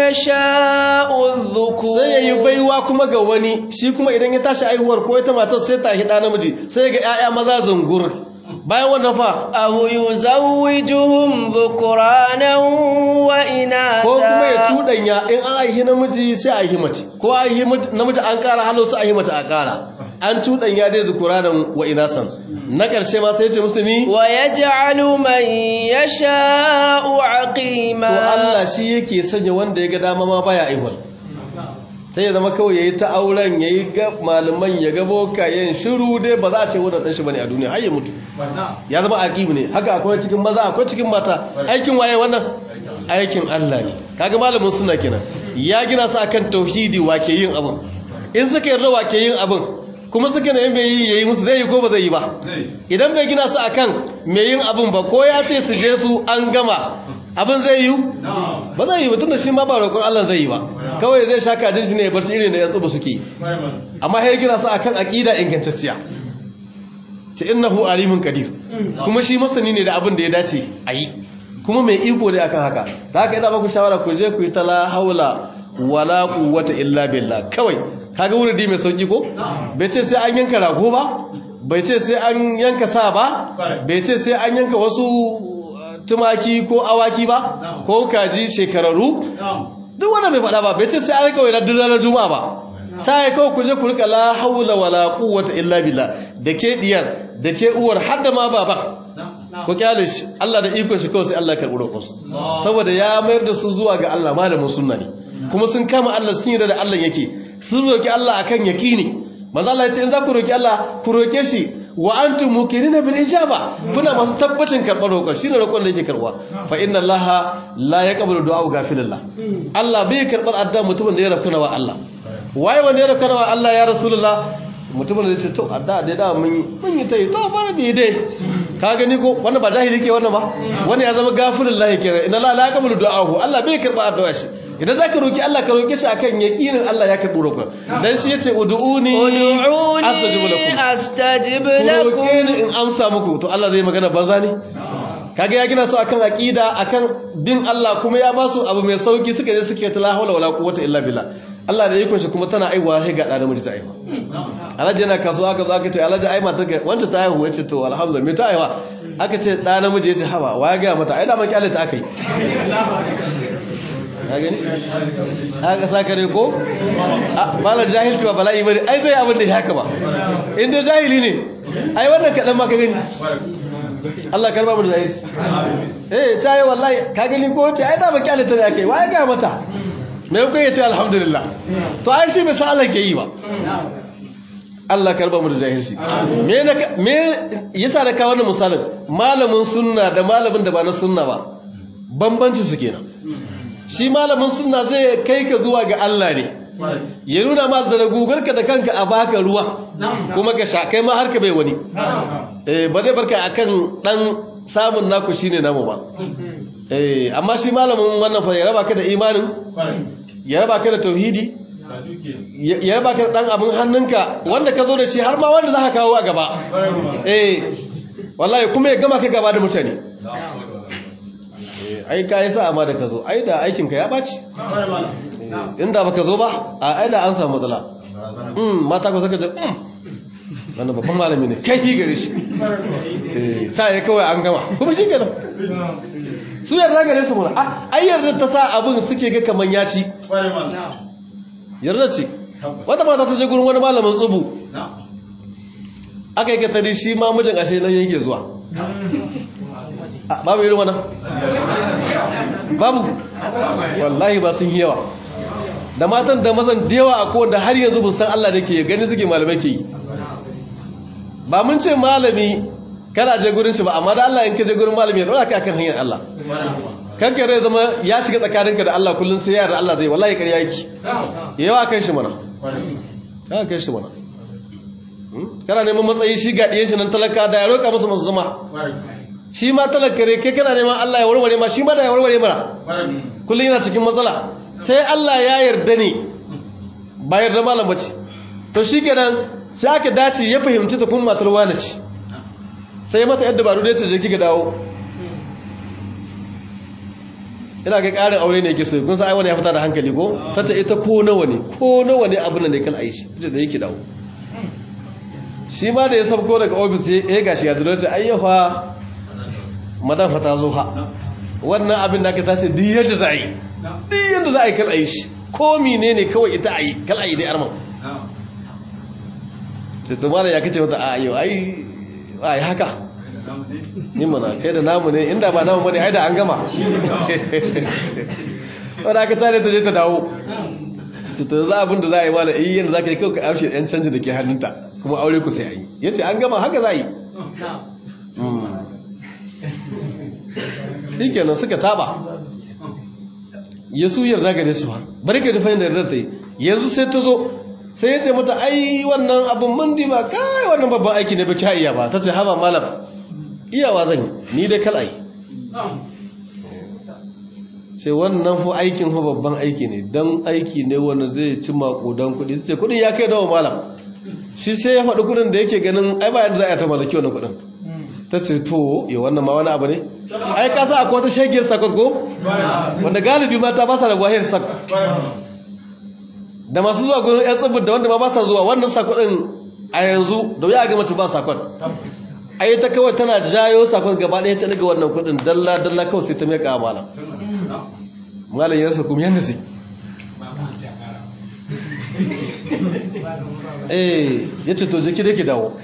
yasha'u dhukur sai yayi baiwa kuma ga wani shi kuma idan ya tashi aihuwar ko ita matar sai ta hida namiji sai ga ƴaƴa maza zungur bayan wannan fa aw yuzawwijuhum dhukranan wa inatha ko kuma ya tudanya in an aihi namiji sai a aihi mace ko aihi namiji an kara halu su aihi mace a kara an tudan ya dai zukuranan wa inasan na ƙarshe ma sai ya ce musu mi wa yaj'alu man yasha'u aqima to Allah shi yake sanya wanda ya ga dama ma baya aiwal sai ya zama kawai yayi ta auren yayi ga malaman ya ga bokayen shiru dai ba za a ce wannan dan shi bane a duniya har ya mutu ya zama aqimi ne haka akwai cikin maza akwai cikin mata aikin waye wannan aikin Allah ne kaga malamin sunna kenan ya gina su akan tauhidi wake yin abin in suka yarda wake yin abin kuma suka ne mai yi yayi musu zai yi ko ba zai yi ba idan bai gina su akan mai yin abin ba ko ya ce su je su an gama abin zai yi ba zai yi ba tunda shi ma ba roƙon Allah zai yi ba kawai zai sha kajin shi ne ya bar su irin da ya tsuba suke amma ya gina su akan aqida ingantacciya ce innahu alimun qadir kuma shi masani ne da abin da ya dace a yi kuma mai iko ne akan haka da haka ina baku shawara ku je ku yi ta la haula wala quwwata illa billah kawai kaga wuridi mai sauki ko bai ce sai an yanka rago ba bai ce sai an yanka sa ba bai ce sai an yanka wasu tumaki ko awaki ba ko kaji shekararru duk wanda bai faɗa ba bai ce sai an rika wai duk ranar juma'a ba ta yi kawai ku je ku rika la haula wala quwwata illa billah da ke diyar da ke uwar har da ma baba ku kyale shi Allah da ikon shi kawai sai Allah karɓi roƙonsu saboda ya mayar da su zuwa ga Allah malamin sunna ne kuma sun kama Allah sun yarda da Allah yake sun roki Allah akan yakini manzo Allah ya ce in za ku roki Allah ku roke shi wa antum muqinina bil ijaba kuna masu tabbacin karɓar roƙon shine roƙon da yake karɓa fa inna Allah la yaqbalu du'a ghafilillah Allah bai karɓar addu'a mutumin da ya rafkana wa Allah waye wanda ya rafkana wa Allah ya rasulullah mutumin da zai ce to adda dai da mun mun yi tai to bar bi dai ka gani ko wannan ba jahili ke wannan ba wani ya zama gafirin lahi kenan inna la la yaqbalu du'ahu Allah bai karba addu'a shi idan zaka roki Allah ka roke shi akan yaqinin Allah ya karbi roƙon dan shi yace ud'uni ud'uni astajib lakum roke ni in amsa muku to Allah zai magana banza ne kaga ya gina su akan aqida akan bin Allah kuma ya ba su abu mai sauki suka je suke ta la hawla wala quwwata illa billah Allah da yikon shi kuma tana aiwa sai ga ɗan namiji ta aiwa alhaji yana kasuwa aka zo aka ce alhaji ai matar ka wanda ta aihu yace to alhamdulillah me ta aiwa aka ce ɗan namiji yace haba wa ya ga mata ai da man kyale ta akai ka gani aka saka ne ko malar jahilci ba bala'i bane ai zai abin da ya haka ba in dai jahili ne ai wannan kaɗan ma ka gani Allah karba mu da jahilci eh ta yi wallahi ka gani ko ce ai da man kyale ta da akai wa ya ga mata me kuka ya ce alhamdulillah to ai shi bai san Allah ke yi ba Allah karba mu da jahilci me na me yasa da ka wannan misalin malamin sunna da malamin da ba na sunna ba bambanci su kenan shi malamin sunna zai kai ka zuwa ga Allah ne ya nuna ma da gugarka da kanka a baka ruwa kuma ka sha kai ma har ka bai wani eh ba zai barka akan dan samun naku shine namu ba eh amma shi malamin wannan fa ya raba ka da imanin ya raba ka da tauhidi ya raba ka da dan abin hannunka wanda ka zo da shi har ma wanda za ka kawo a gaba eh wallahi kuma ya gama ka gaba da mutane ai ka yi sa'a ma da ka zo ai da aikinka ya ɓaci inda ba ka zo ba a ai da an samu matsala mata ku saka ce wannan babban malami ne kai gare shi ta yi kawai an gama kuma shi kenan su yarda gare su muna ai yarda ta sa abin suke ga kaman ya ci yarda ce wata mata ta je gurin wani malamin tsubu aka yi katari shi ma mijin ashe nan yake zuwa babu irin wannan babu wallahi ba sun yi yawa da matan da mazan da yawa a kowanda har yanzu busan Allah da ke gani suke malamai ke yi ba mun ce malami kada je gurin shi ba amma da Allah in ka je gurin malami ya dora ka akan hanyar Allah kanka rai zama ya shiga tsakaninka da Allah kullun sai yara Allah zai wallahi ƙarya yake yawa kan shi mana ka kan shi mana kana neman matsayi shi ga ɗiyan shi nan talaka da ya roƙa musu masu zama shi ma talaka ne kai kana neman Allah ya warware ma shi ma da ya warware mana kullum yana cikin matsala sai Allah ya yarda ne ba yarda malam bace to shi kenan sai aka dace ya fahimci ta kuma matar wani ce sai mata yadda baro da ce je kika dawo ina ga ƙarin aure ne yake so kun san ai wani ya fita da hankali ko tace ita ko nawa ne ko nawa ne abin da ne kan aishi tace da yake dawo shi ma da ya sabko daga ofis ya gashi ya dole ta ayyafa madan fata zo ha wannan abin da aka tace duk yadda za a yi duk yadda za a yi kal a yi shi ko mine ne kawai ita a yi kal a yi dai arman ce to malam ya kace mata a yau ai ai haka ni mana kai da namu ne inda ba namu bane ai da an gama wanda aka tare ta je ta dawo ce to yanzu abin da za a yi malam iya yadda za ka yi kawai ka amshe yan canji da ke hannunta kuma aure ku sai a yi ya ce an gama haka za a yi shi kenan suka taba ya su yarda gare su ba bari ka dafa yadda yarda ta yi yanzu sai ta zo sai ya ce mata ai wannan abin mandi ba kai wannan babban aiki ne ba ki iya ba ta ce haba malam iyawa zan yi ni dai kal ai ce wannan hu aikin hu babban aiki ne don aiki ne wanda zai ci makudan kudi ce kudin ya kai dawa malam shi sai ya faɗi kudin da yake ganin ai ba yadda za a ta mallaki wannan kudin ta ce to ya wannan ma wani abu ne ai ka sa akwai wata shagiyar sakwas ko wanda galibi mata ba sa da gwahiyar sak da masu zuwa gurin yan tsibir da wanda ma ba sa zuwa wannan sakwadin a yanzu da wuya ga mace ba sakwad ai ta kawai tana jayo sakon gaba ɗaya ta daga wannan kudin dalla dalla kawai sai ta meka malam malam ya rasa kuma yadda su eh ya ce to jiki da ke dawo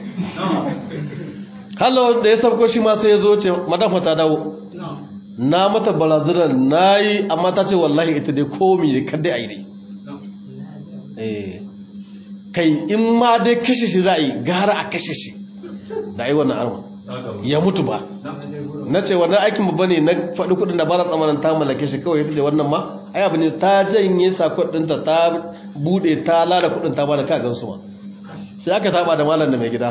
hallo da ya sabko shi ma sai ya zo ce madafa ta dawo na mata barazanar na yi amma ta ce wallahi ita dai komi da kadai a yi dai eh kai in ma dai kashe shi za a yi gara a kashe shi da a yi wannan arma ya mutu ba na ce wannan aikin babba ne na faɗi kuɗin da bara tsamanin ta mallake shi kawai ta ce wannan ma ai abu ne ta janye sakon ɗinta ta buɗe ta lada kuɗin ta bada kagan su ma sai aka taɓa da malam da mai gida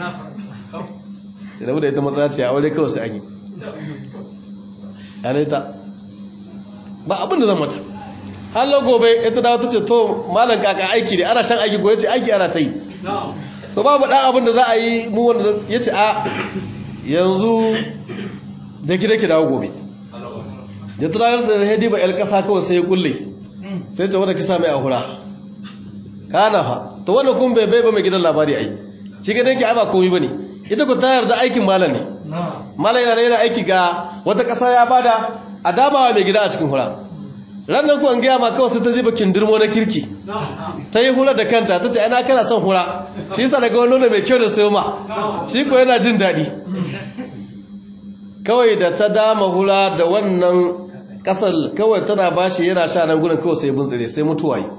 da da ita matsaya ce a aure kawai sai an yi yanayi ta ba abin da zan mata hallo gobe ita dawo ta ce to malam kaka aiki ne ana shan aiki gobe ce aiki ana ta yi to babu ɗan abin da za a yi mu wanda ya ce a yanzu da ki da ki dawo gobe da tunanar da ya diba yar ƙasa kawai sai ya kulle sai ce wadda kisa mai ahura kana fa to wanda kun bai bai ba mai gidan labari ai shi gidan ki ba komai bane ita ku tayar da aikin malam ne malam yana yana aiki ga wata ƙasa ya bada a damawa mai gida a cikin hura ranar ku an gaya ma kawai sai ta ji bakin dirmo na kirki ta yi hura da kanta ta ce ana kana son hura shi yasa daga wani mai kyau da sayo ma shi ko yana jin daɗi kawai da ta dama hura da wannan ƙasar kawai tana ba shi yana sha nan gudun kawai sai buntsire sai mutuwa yi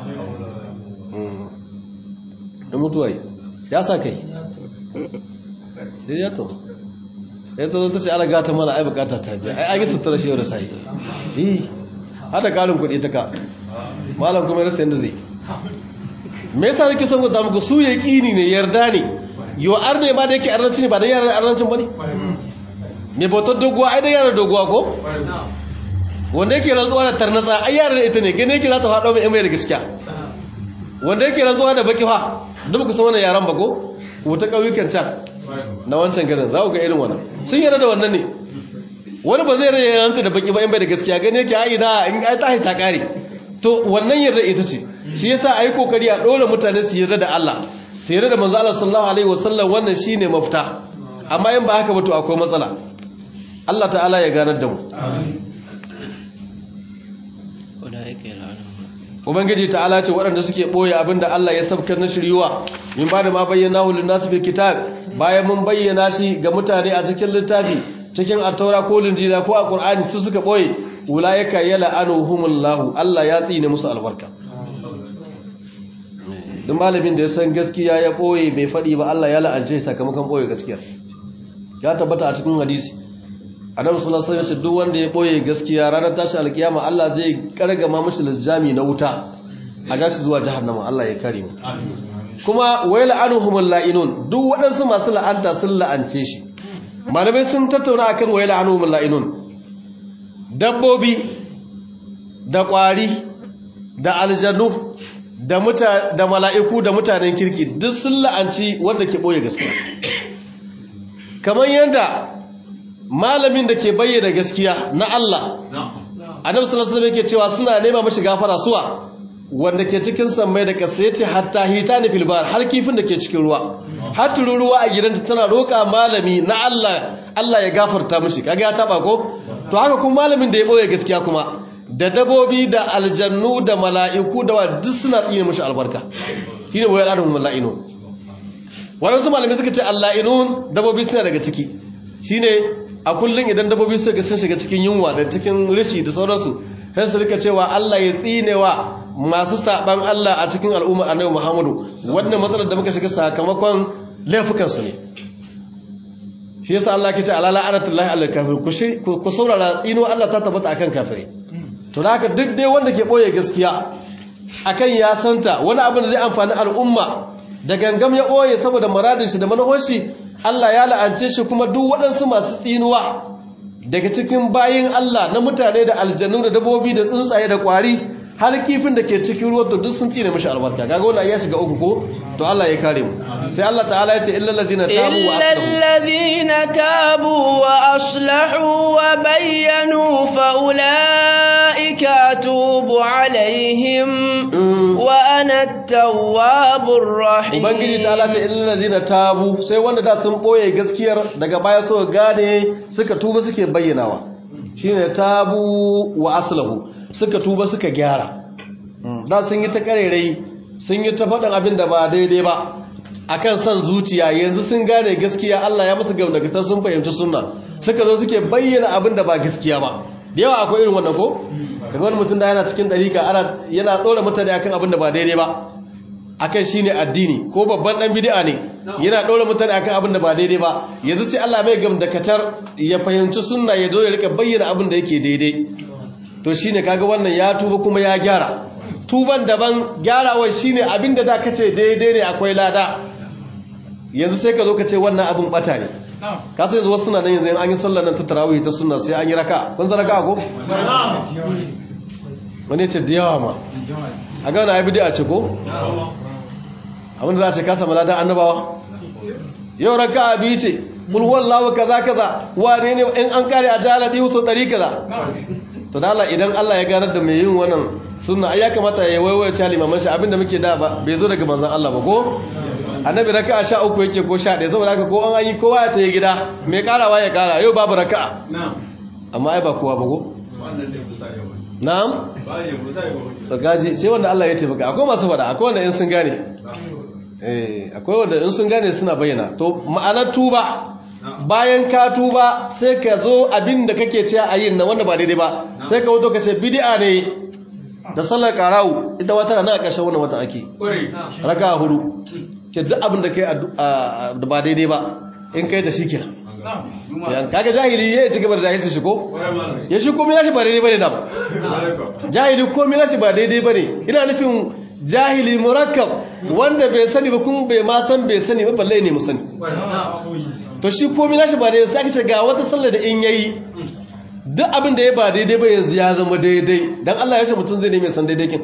da mutuwa yi ya sa kai sai ya to ya ta zo ta ce ala gata mana ai bukata ta biya ai an yi sutura shi yau da sayi yi hada ƙarin kuɗi ta ka malam kuma ya rasa yadda zai me yasa nake son gwada muku su yaqini ne yarda ne yo arne ma da yake arnanci ne ba da yaran arnancin bane me bautar doguwa ai da yaran doguwa ko wanda yake rantsuwa da tarnatsa ai yaran ita ne gane yake za ta faɗo mai mai da gaskiya wanda yake rantsuwa da baki fa duk ku san wannan yaran ba ko wata kauyukan can na wancan garin za ku ga irin wannan sun yarda da wannan ne wani ba zai rage rantsa da baki ba in bai da gaskiya gane yake ai da in ai ta haita kare to wannan yarda ita ce shi yasa ayi kokari a dole mutane su yarda da Allah su yarda da manzo Allah sallallahu alaihi wasallam wannan shine mafita amma in ba haka ba to akwai matsala Allah ta'ala ya ganar da mu Ubangiji ta'ala ce waɗanda suke ɓoye abinda Allah ya sabkar na shiryuwa min ba da ma bayyana hulun nasu fil kitab bayan mun bayyana shi ga mutane a cikin littafi cikin attaura ko linjila ko a qur'ani su suka ɓoye ulaika yal'anuhumullahu Allah ya tsine musu albarka duk malamin da ya san gaskiya ya ɓoye bai faɗi ba Allah ya la'ance sakamakon ɓoye gaskiyar ya tabbata a cikin hadisi annabi sallallahu alaihi wasallam duk wanda ya ɓoye gaskiya ranar tashi alkiyama Allah zai kargama mashi lijami na wuta a jashi zuwa jahannama Allah ya kare mu kuma wai la'anuhumul la'inun duk waɗansu masu la'anta sun la'ance shi malamai sun tattauna akan wai la'anuhumul la'inun dabbobi da ƙwari da aljanu da muta da mala'iku da mutanen kirki duk sun la'anci wanda ke boye gaskiya kamar yadda malamin da ke bayyana gaskiya na Allah annabi sallallahu alaihi wasallam yake cewa suna nema mashi gafara suwa wanda ke cikin sammai da ƙasa yace hatta hitani fil bar har kifin da ke cikin ruwa har tururuwa a gidanta tana roƙa malami na Allah Allah ya gafarta mishi kaga ya taba ko to haka kuma malamin da ya boye gaskiya kuma da dabobi da aljannu da mala'iku da wa duk suna tsine mashi albarka shi ne wayar adon mala'ino waɗansu malamai suka ce alla'inun dabobi suna daga ciki shine a kullum idan dabobi suka sun shiga cikin yunwa da cikin rishi da sauransu sai su rika cewa Allah ya tsinewa masu saban Allah a cikin al'umma annabi Muhammadu wannan matsalar da muka shiga sakamakon laifukan su ne shi yasa Allah ke ce alala anatullahi alal kafir ku saurara tsino Allah ta tabbata akan kafire to da haka duk dai wanda ke boye gaskiya akan ya santa wani abin da zai amfani al'umma da gangam ya boye saboda muradin shi da manufar shi Allah ya la'ance shi kuma duk waɗansu masu tsinuwa daga cikin bayin Allah na mutane da aljannu da dabobi da tsuntsaye da kwari har kifin da ke cikin ruwa to duk sun tsine mishi albarka kaga wannan ya shiga uku ko to Allah ya kare mu sai Allah ta'ala ya ce illal ladina tabu wa aslahu illal ladina tabu wa aslahu wa bayyanu fa ulaika atubu alaihim wa ana at-tawwabur rahim ubangiji ta'ala ce illal ladina tabu sai wanda da sun boye gaskiyar daga baya so gane suka tuba suke bayyanawa shine tabu wa aslahu suka tuba suka gyara da sun yi ta karerai sun yi ta faɗin abin da ba daidai ba akan son zuciya yanzu sun gane gaskiya Allah ya musu gamdakatar sun fahimci sunna suka zo suke bayyana abin da ba gaskiya ba da yawa akwai irin wannan ko daga wani mutum da yana cikin ɗarika ana yana ɗora mutane akan abin da ba daidai ba akan shine addini ko babban dan bid'a ne yana ɗora mutane akan abin da ba daidai ba yanzu sai Allah mai gamdakatar ya fahimci sunna ya zo ya rika bayyana abin da yake daidai to shine kaga wannan ya tuba kuma ya gyara tuban daban gyarawar shine abinda da kace daidai ne akwai lada yanzu sai ka zo ka ce wannan abin bata ne ka sai zuwa suna nan yanzu an yi sallar nan ta tarawih ta sunna sai an yi raka kun san raka ko wani ce da yawa ma a ga wani bid'a ce ko abin da za a ce ka samu ladan annabawa yau raka biyu ce kul wallahu kaza kaza wane ne in an kare a jala dihu so dari kaza to da Allah idan Allah ya ganar da mai yin wannan sunna ai ya kamata ya waiwaye ta limaman shi abinda muke da ba bai zo daga manzon Allah ba ko annabi raka'a 13 yake ko 11 saboda haka ko an yi kowa ya tayi gida mai karawa ya kara yau babu raka'a amma ai ba kowa ba ko na'am to gaji sai wanda Allah ya taimaka akwai masu fada akwai wanda in sun gane eh akwai wanda in sun gane suna bayyana to ma'anar tuba bayan ka tuba sai ka zo abin da kake ce a yin na wanda ba daidai ba sai ka wato ka ce bid'a ne da sallar karawu ita wata na a ƙarshen wannan watan ake raka hudu ce duk abin da kai da ba daidai ba in kai da shi kira kaga jahili ya ci gaba da jahilci shi ko ya shi komai nashi ba daidai bane da ba jahili komai nashi ba daidai bane ina nufin jahili murakkab wanda bai sani ba kuma bai ma san bai sani ba balle ne mu sani to shi komai nashi ba daidai sai aka ce ga wata sallar da in yayi duk abin da ya ba daidai ba yanzu ya zama daidai dan Allah ya ce mutum zai neme san daidai kin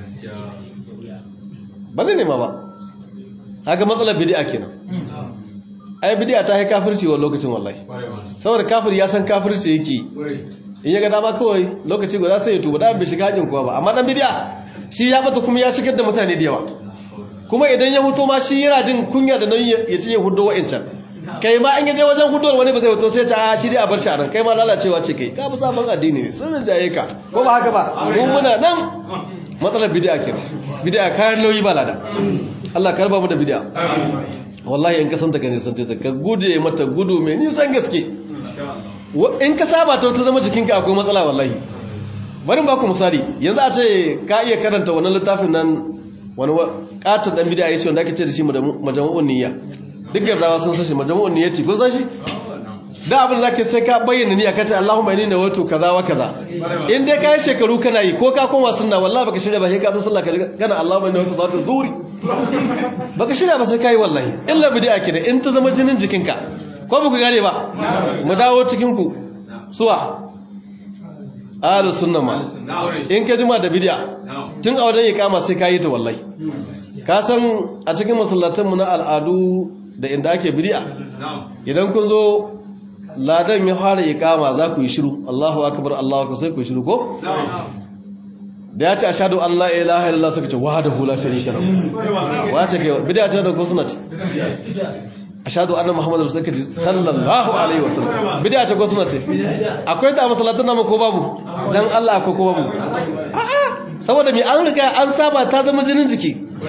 ba zai nema ba haka matsalar bid'a kenan ai bid'a ta yi kafirci wa lokacin wallahi saboda kafir ya san kafirci yake in ya ga dama kawai lokaci guda sai ya tuba da bai shiga hajin kuwa ba amma dan bid'a shi ya bata kuma ya shigar da mutane da yawa kuma idan ya huto ma shi yana jin kunya da nan ya ce ya hudo wa'ancan kai ma an yaje wajen huduwar wani ba zai huto sai ta a shi dai a bar shi a nan kai ma lalacewa ce kai ka fi sabon addini ne sun rinjaye ka ko ba haka ba mun muna nan matsalar bid'a kenan bid'a kayan nauyi ba lada Allah karba mu da bid'a wallahi in ka santa ka nisan ta ka guje mata gudu mai nisan gaske in ka saba ta ta zama jikinka akwai matsala wallahi bari ba ku misali yanzu a ce ka iya karanta wannan littafin nan wani katon dan bid'a yace wanda ake ce da shi majmu'un niyya duk gardawa sun san shi majmu'un niyyati kun san shi da abin da zaka sai ka bayyana niyya kace Allahumma inni nawaitu kaza wa kaza in dai kai shekaru kana yi ko ka koma sunna wallahi baka shirya ba sai ka zo sallah kana Allahumma inni nawaitu salatu zuri baka shirya ba sai kai wallahi illa bid'a kida in ta zama jinin jikinka ko ba ku gane ba mu dawo cikin ku suwa ahlu sunna ma in ka jima da bid'a tun a wajen iqama sai ka yi ta wallahi ka san a cikin masallatan mu na al'adu da inda ake bid'a idan kun zo ladan ya fara iqama za ku yi shiru Allahu akbar Allahu akbar sai ku yi shiru ko da ya ce ashhadu an la ilaha illallah suka ce wahdahu la sharika lahu wace kai bid'a ce da ko sunnati ashhadu anna muhammadar rasulullah sallallahu alaihi wasallam bid'a ce ko sunnati akwai ta masallatan namu ko babu dan Allah akwai ko babu a'a saboda me an riga an saba ta zama jinin jiki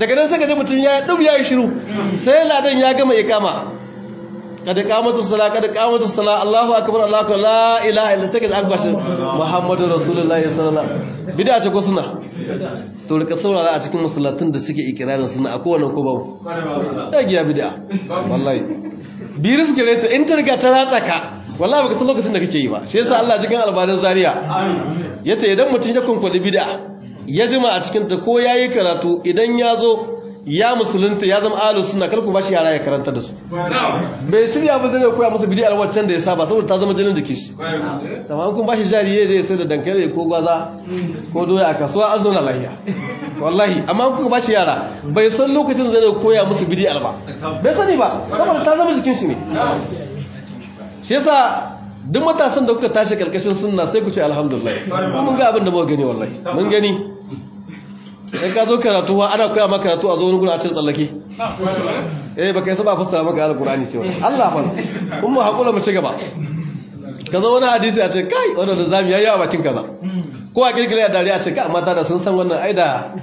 daga nan sai ka ji mutum ya dub ya yi shiru sai ladan ya gama ikama kada kamatu sala kada kamatu sala Allahu akbar Allahu akbar la ilaha illa sai ka ji an bashi Muhammadu Rasulullahi sallallahu alaihi wasallam bid'a ce ko suna to rika saurara a cikin masallatun da suke ikirarin suna a kowane ko babu ya giya bid'a wallahi biri suke reta in ta riga ta ratsa ka wallahi baka san lokacin da kake yi ba shi yasa Allah cikin albanin zaria yace idan mutum ya kunkwali bid'a ya jima a cikin ta ko yayi karatu idan ya zo ya musulunta ya zama ahlus sunna kar ku bashi yara ya karanta da su bai shirya ba zai koya masa bid'a waccan da ya saba saboda ta zama jinin jikin shi amma kun bashi jari ya je sai da dankali ko gwaza ko doya a kasuwa an zauna lafiya wallahi amma kun bashi yara bai san lokacin zai koya musu bid'a ba bai sani ba saboda ta zama jikin shi ne shi yasa duk matasan da kuka tashi karkashin sunna sai ku ce alhamdulillah mun ga abin da muka gani wallahi mun gani sai ka zo karatu wa ana koya maka karatu a zo wani gurin a cikin tsallake eh baka yi saba fassara maka alqur'ani cewa Allah fa kun mu hakura mu ci gaba ka zo wani hadisi a ce kai wannan da zamu yayi a bakin kaza ko a kirkire a dariya a ce ka mata da sun san wannan aida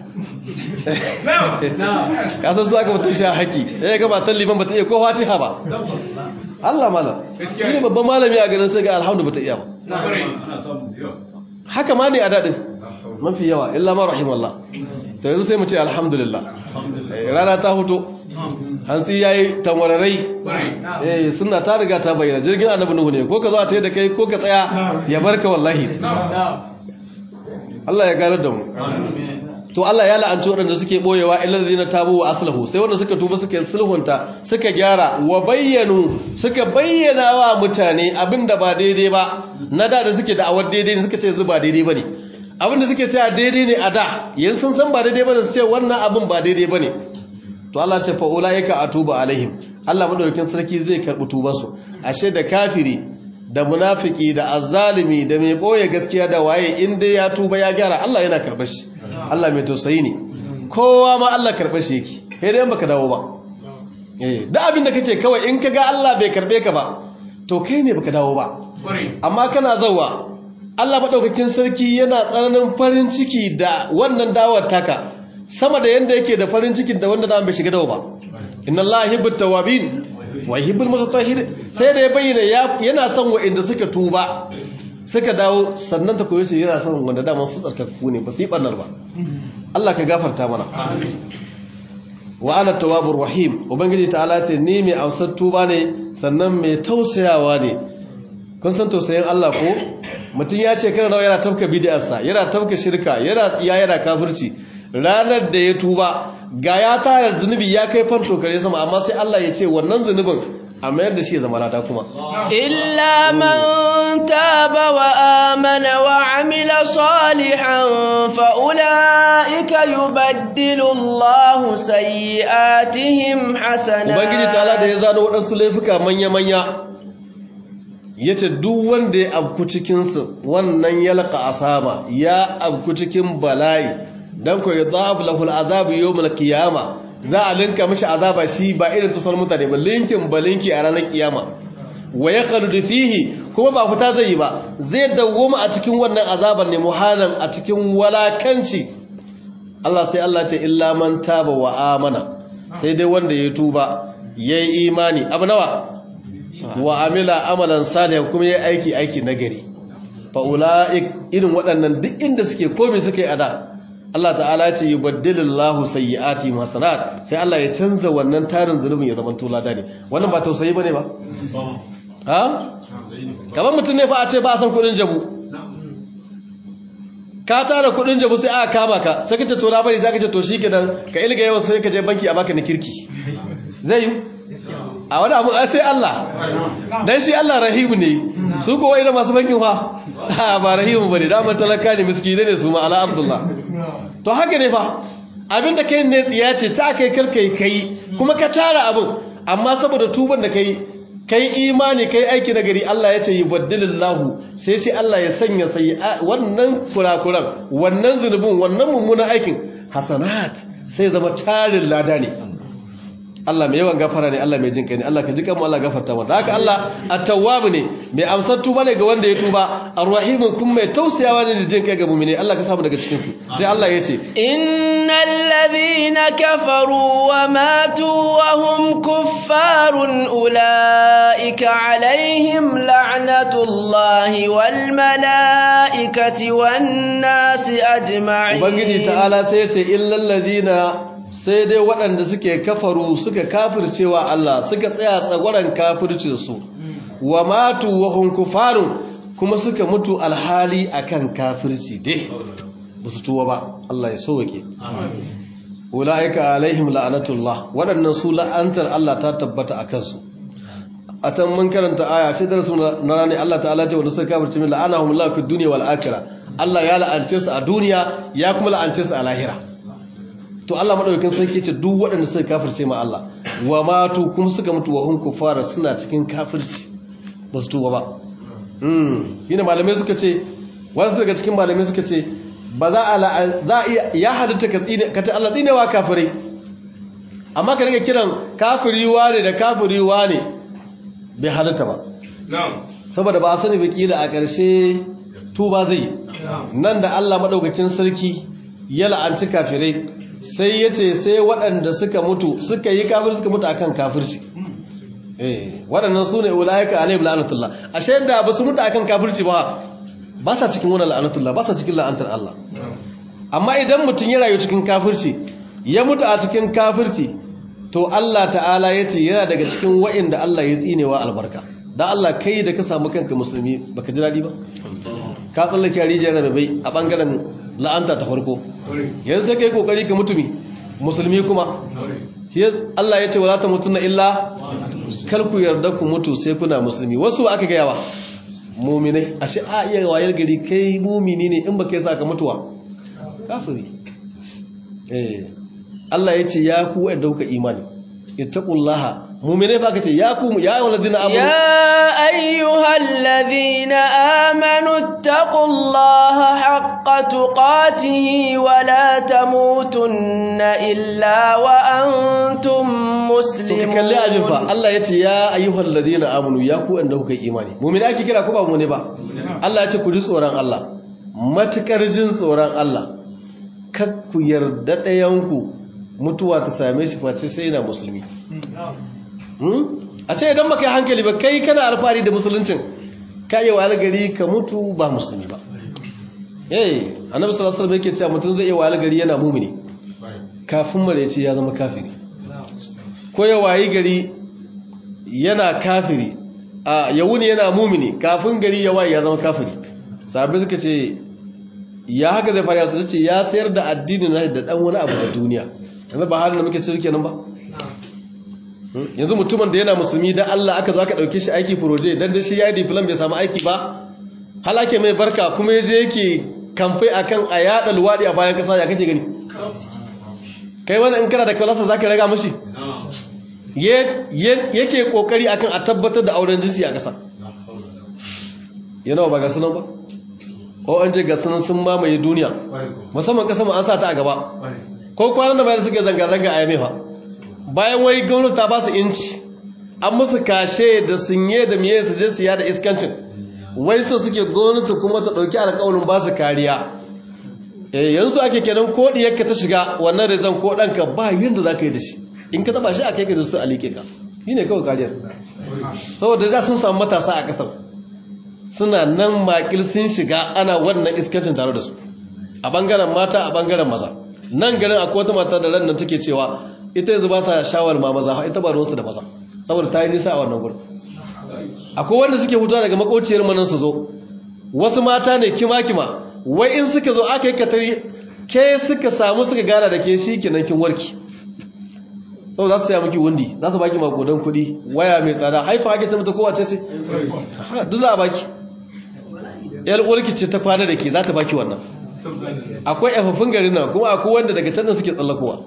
ka san su aka mutum shi haki eh ga matan liman bata iya ko fatiha ba Allah malam shi ne babban malami a garin sai ga alhamdu bata iya ba haka ma ne a dadin mafi yawa illa ma rahimallah to yanzu sai mu ce alhamdulillah rana ta fito hantsi yayi tamwararai eh sunna ta riga ta bayyana jirgin annabi nuhu ne ko ka zo a tayi da kai ko ka tsaya ya barka wallahi Allah ya gane da mu to Allah ya la'anci waɗanda suke boyewa illal ladina tabu wa aslahu sai wanda suka tuba suka sulhunta suka gyara wa bayyanu suka bayyana wa mutane abinda ba daidai ba na da da suke da'awar daidai ne suka ce yanzu ba daidai bane abinda suke cewa daidai ne a da yanzu sun san ba daidai bane su ce wannan abin ba daidai bane to Allah ce fa ulaika atubu alaihim Allah madaukakin sarki zai karbi tubar su ashe da kafiri da munafiki da azzalimi da mai boye gaskiya da waye in dai ya tuba ya gyara Allah yana karbar shi Allah mai tausayi ne kowa ma Allah karbar shi yake sai dai baka dawo ba eh da abin da kake kawai in kaga Allah bai karbe ka ba to kai ne baka dawo ba amma kana zawa Allah madaukakin sarki yana tsananin farin ciki da wannan dawar taka sama da yanda yake da farin cikin da wanda da bai shiga dawo ba inna Allah yuhibbut tawabin wa yuhibbul mutatahhirin sai da ya bayyana yana son wa'inda suka tuba suka dawo sannan ta koyo shi yana son wanda dama su tsarkakku ne ba su yi barnar ba Allah ka gafarta mana wa ana tawwabur rahim ubangiji ta'ala ce ni mai amsar tuba ne sannan mai tausayawa ne kun san tausayin Allah ko mutum ya ce kana nawa yana tafka bid'arsa yana tafka shirka yana tsiya yana kafirci ranar da ya tuba ga ya tara zunubi ya kai fanto kare sama amma sai Allah ya ce wannan zunubin a mayar da shi ya zama lada kuma illa man taba wa amana wa amila salihan fa ulaika yubaddilu Allahu sayyi'atihim hasanat ubangiji ta'ala da ya zano waɗansu laifuka manya manya yace duk wanda ya abku cikin su wannan yalqa asaba ya abku cikin bala'i dan ko yadhab lahu al'azab yawm al-qiyama za a linka mishi azaba shi ba irin tasar mutane ba linkin ba linki a ranar kiyama wa yakhlud fihi kuma ba fita zai yi ba zai dawoma a cikin wannan azaban ne muhanan a cikin walakanci Allah sai Allah ce illa man taba wa amana sai dai wanda ya tuba yayi imani abu nawa wa amila amalan salihan kuma yayi aiki aiki nagari fa ulaik irin waɗannan duk inda suke komai suke ada Allah ta'ala ce yubaddilillahu sayyiati hasanat sai Allah ya canza wannan tarin zulubin ya zama tulada ne wannan ba tausayi bane ba ha kamar mutum ne fa a ce ba san kudin jabu ka tara kudin jabu sai aka kama ka sai kace to na bari zaka ce to shikenan ka ilga yawan sai ka je banki a baka ni kirki zai yi a wani abu sai Allah dan shi Allah rahimu ne su ko wai da masu bankin fa ba rahimu bane da man talaka ne miskine ne su ma ala abdullah to haka ne fa abinda kai ne tsiya ce ta kai karkai kai kuma ka tara abin amma saboda tuban da kai kai imani kai aiki na gari Allah ya ce yubaddilillahu sai shi Allah ya sanya sai wannan kurakuran wannan zunubin wannan mummunan aikin hasanat sai zama tarin lada ne Allah mai yawan gafara ne Allah mai jin kai ne Allah ka ji kanmu Allah gafarta mana haka Allah at-tawwab ne mai amsar tuba ne ga wanda ya tuba ar-rahim kuma mai tausayawa ne da jin kai ga mu'mini Allah ka samu daga cikin su sai Allah ya ce innal ladhina kafaru wa matu wa hum kuffarun ulaika alaihim la'natullahi wal malaikati wan nasi ajma'in ubangiji ta'ala sai ya ce illal ladina sai dai waɗanda suke kafaru suka kafircewa Allah suka tsaya tsagwaron kafircinsu wa matu wa hunkufarun kuma suka mutu alhali akan kafirci dai ba su tuwa ba Allah ya sauwake ula'ika alaihim la'anatullah waɗannan su la'antar Allah ta tabbata a kansu a tan mun karanta aya ce darasu na rani Allah ta'ala ce wanda suka kafirce min la'anahum Allah fi dunya wal akhirah Allah ya la'ance su a duniya ya kuma la'ance su a lahira to Allah madaukakin sarki ce duk waɗanda suka kafirce ma Allah wa matu kuma suka mutu wa hum kufara suna cikin kafirci ba su tuba ba mm yana malamai suka ce wasu daga cikin malamai suka ce ba za a za a iya ya halitta ka tsine ka ta Allah tsinewa kafirai amma ka rike kiran kafiri wane da kafiri wane bai halitta ba na'am saboda ba a sani ba kila a ƙarshe tuba zai nan da Allah madaukakin sarki ya la'anci kafirai sai ya ce sai waɗanda suka mutu suka yi kafir suka mutu akan kafirci eh waɗannan su ne ulaika alaihim la'anatullah ashe da ba su mutu akan kafirci ba ba sa cikin wannan la'anatullah ba sa cikin la'antar Allah amma idan mutum ya rayu cikin kafirci ya mutu a cikin kafirci to Allah ta'ala ya ce yana daga cikin wa'inda Allah ya tsinewa albarka da Allah kai da ka samu kanka musulmi baka ji daɗi ba ka tsallake rijiyar rabai a ɓangaren la'anta ta farko yanzu sai kai kokari ka mutumi musulmi kuma shi Allah ya ce wala ta mutunna illa kar ku yarda ku mutu sai kuna musulmi wasu aka gaya wa muminai ashe a iya wayar gari kai mumini ne in baka yi saka mutuwa kafiri eh Allah ya ce ya ku wanda kuka imani ittaqullaha muminai fa kace ya ku ya ayyuhal ladina amanu يا أيها الذين آمنوا اتقوا الله حق تقاته ولا تموتن إلا وأنتم to ka kalli abin fa مسلمون Allah ya ce ya ayyuhal ladina amanu ya ku wanda kuka imani mu'mini ake kira ko ba mu ne ba Allah ya ce ku ji tsoron Allah matukar jin tsoron Allah kar ku yarda ɗayan ku mutuwa ta same shi face sai yana musulmi Hmm? a ce idan baka yi hankali ba kai kana alfahari da musuluncin ka yi wa gari ka mutu ba musulmi ba eh annabi sallallahu alaihi wasallam yake cewa mutum zai yi wa gari yana mumini kafin mare ce ya zama kafiri ko ya wayi gari yana kafiri a yawuni yana mumini kafin gari ya wayi ya zama kafiri sahabbai suka ce ya haka zai fara su ce ya sayar da addini na da dan wani abu da duniya yanzu ba halin da muke ciki kenan ba Hmm? yanzu mutumin da yana musulmi dan Allah aka zo aka dauke shi aiki proje dan da shi ya yi diploma bai samu aiki ba halake mai barka kuma yaje yake kamfai akan a yada luwadi a bayan kasa ya kake gani kai wani in kana da kalasa zaka raga mishi Ye- ye- yake kokari akan a tabbatar da auren jinsi a kasa yana ba ga sunan ba ko an je ga sunan sun mamaye duniya musamman kasa mu an sa ta a gaba ko kwanan da bayan suke zanga-zanga a yamefa bayan wai gwamnati ta ba su inci an musu kashe da sunye da miye su je su yada iskancin wai so suke gwamnati kuma ta ɗauki alƙawarin ba su kariya eh yanzu ake kenan ko diyarka ta shiga wannan rezon ko ɗanka ba yadda za ka yi da shi in ka taba shi a kai ka zuwa a liƙe ka shi ne kawai kariyar saboda da sun samu matasa a ƙasar suna nan makil sun shiga ana wannan iskancin tare da su a ɓangaren mata a ɓangaren maza nan garin akwai wata mata da ran nan take cewa ita yanzu ba ta shawar ma maza ita ba ruwansu da maza saboda ta yi nisa a wannan gurin akwai wanda suke hutuwa daga makociyar manan su zo wasu mata ne kima-kima wai in suka zo aka yi katari ke suka samu suka gara da ke shi kenan kin warki sau za su saya miki wundi za su baki makodan kuɗi waya mai tsada haifa ake ce mata kowace ce Ha, duk za a baki yar uwarki ce ta kwana da ke za ta baki wannan akwai yafafin garin nan kuma akwai wanda daga can da suke tsallakowa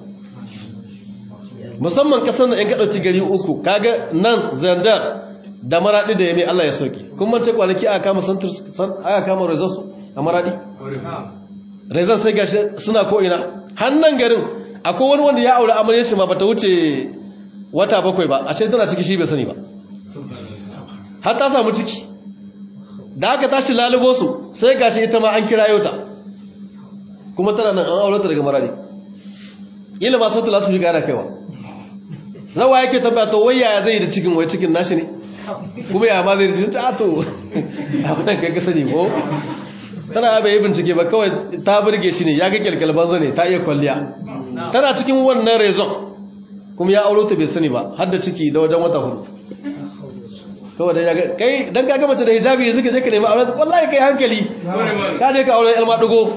musamman kasar nan in ka ɗauki gari uku kaga nan zandar da maraɗi da yame Allah ya soke kun mance kwanaki aka kama santur aka kama rezon su a maraɗi rezon sai gashi suna ko ina hannan garin akwai wani wanda ya aure amarya shi ma bata wuce wata bakwai ba a ce tana ciki shi bai sani ba har ta samu ciki da aka tashi lalubo su sai gashi ita ma an kira ta kuma tana nan an aure ta daga marari ila ma sautu lasu fi gara kaiwa zawa yake tabbata to wai yaya zai da cikin wai cikin nashi ne kuma ya ma zai da cikin ta to abin da kai ka sani ko tana bai yi bincike ba kawai ta burge shi ne ya ga kyalkyal banza ne ta iya kwalliya tana cikin wannan rezon kuma ya auro ta bai sani ba har da ciki da wajen wata hudu kawai dan ya ga kai dan ka ga mace da hijabi yanzu ka je ka nemi aure wallahi kai hankali ka je ka aure elma dugo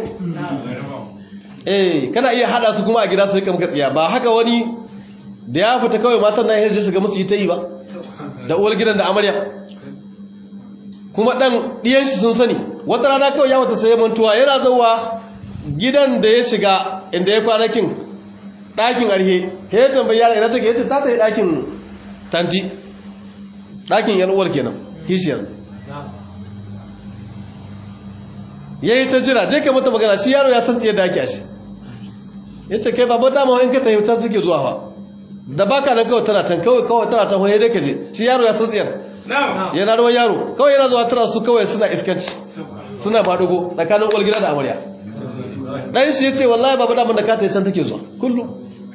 eh kana iya hada su kuma a gida su rika maka tsiya ba haka wani da ya fita kawai matan nan hirji su ga musu yi ta yi ba da uwar gidan da amarya kuma dan diyan shi sun sani wata rana kawai ya wata saye mantuwa yana zauwa gidan da ya shiga inda ya kwanakin ɗakin arhe he ya tambayi yara ina take yace ta tafi ɗakin tanti ɗakin yan uwar kenan kishiyar yayi ta jira je ka mata magana shi yaro ya san tsiye da ake ashi yace kai babu dama in ka tafi can suke zuwa fa da baka nan kawai tana can kawai kawai tana can hoye dai ka je shi yaro ya san tsiyar yana ruwan yaro kawai yana zuwa tana su kawai suna iskanci suna badugo tsakanin uwar gida da amarya dan shi yace wallahi babu dama da ka tafi can take zuwa kullum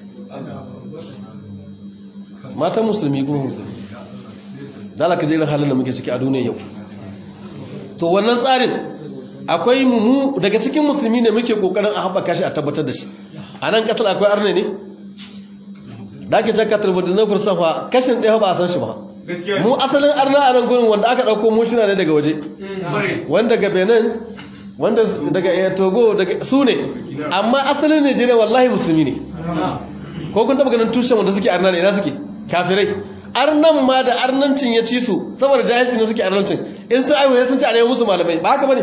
matan musulmi kuma musulmi dala ka irin halin da muke ciki a duniya yau to wannan tsarin akwai mu daga cikin musulmi ne muke kokarin a haɓaka shi a tabbatar da shi a nan ƙasar akwai arne ne da ake can katar da na fursafa kashin ɗaya ba a san shi ba mu asalin arna a nan gurin wanda aka ɗauko mu shina ne daga waje wanda daga benin wanda daga togo su ne amma asalin nigeria wallahi musulmi ne ko kun taɓa ganin tushen wanda suke arna ne ina suke kafirai arnan ma da arnancin ya ci su saboda jahilci ne suke arnancin in sun aiwaye sun ci a musu malamai ba haka bane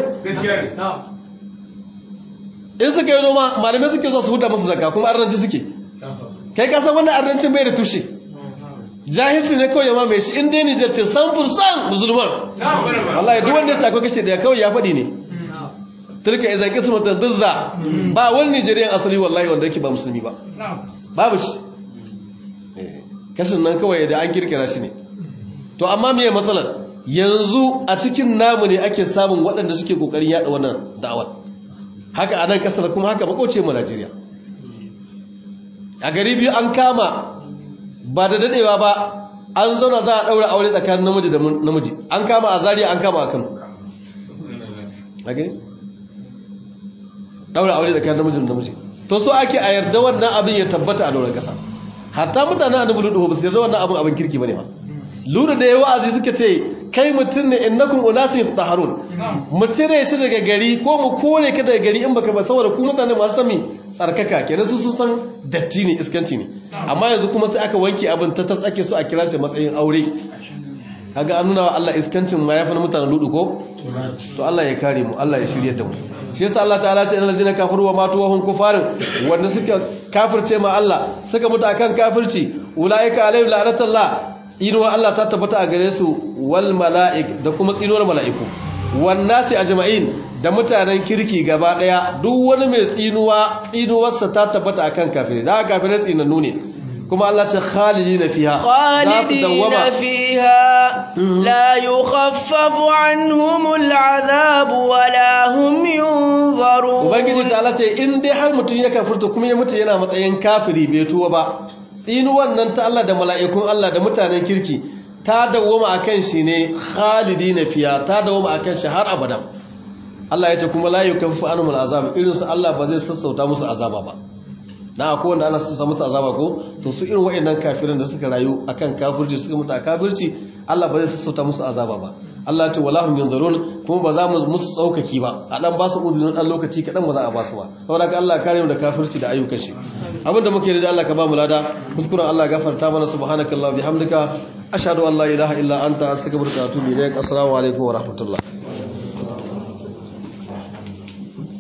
in suka yi noma malamai suke zuwa su huta musu zakka kuma arnanci suke kai ka san wannan arnancin bai da tushe jahilci ne kawai yamma mai shi in dai Nijar ce san fursan musulman wallahi duk wanda ya ce akwai kashe da kawai ya faɗi ne tilka idan kismatan dizza ba wani Nijeriyan asali wallahi wanda yake ba musulmi ba babu shi kashin nan kawai da an kirkira shi ne to amma me matsalar yanzu a cikin namu ne ake samun waɗanda suke kokarin yada wannan da'awar haka a nan kasar kuma haka makoce mu Najeriya a gari biyu an kama ba da dadewa ba an zauna za a daura aure tsakanin namiji da namiji an kama a Zaria an kama a Kano a gani daura aure tsakanin namiji da namiji to so ake a yarda wannan abin ya tabbata a doron kasa hatta mutanen annabi ludu ba su yarda wannan abin abin kirki bane ba lura da yawa azi suka ce kai mutum ne innakum unasin taharun mu cire shi daga gari ko mu kore ka daga gari in baka ba saboda ku mutane masu sami tsarkaka kenan su sun san datti ne iskanci ne amma yanzu kuma sai aka wanke abin ta tas ake so a kira shi matsayin aure kaga an nuna wa Allah iskancin ma yafi na mutanen ludu ko to Allah ya kare mu Allah ya shirye da mu shi yasa Allah ta'ala ce innal ladina kafaru wa matu wa hum kufarin wanda suka kafirce ma Allah suka mutu akan kafirci ulaika alaihim la'natullah inuwa Allah ta tabbata a gare su wal mala'ik da kuma tsinuwar mala'iku wan nasi ajma'in da mutanen kirki gaba daya duk wani mai tsinuwa tsinuwarsa ta tabbata akan kafirai da kafirai tsinannu ne kuma Allah ce khalidina fiha khalidina fiha la yukhaffafu anhumul azab wala hum yunzarun ubangiji ta Allah ce in dai har mutun ya kafirta kuma ya mutu yana matsayin kafiri bai tuwa ba tsinuwan nan ta Allah da mala'ikun Allah da mutanen kirki ta dawoma akan shi ne khalidina fiha ta dawoma akan shi har abadan Allah ya ce kuma la yukaffafu anhumul azab irin su Allah ba zai sassauta musu azaba ba na akwai wanda ana samu musu azaba ko to su irin waɗannan kafirin da suka rayu akan kafirci suka mutu a kafirci Allah ba zai sassauta musu azaba ba Allah ce walahum yanzurun kuma ba za mu musu tsaukaki ba a dan ba su uzurin dan lokaci kadan ba za a ba su ba saboda ka Allah kare mu da kafirci da ayyukan shi abinda muke da Allah ka ba mu lada kuskuren Allah gafarta mana subhanakallah bihamdika ashhadu an la ilaha illa anta astaghfiruka wa atubu ilaik assalamu alaikum wa rahmatullah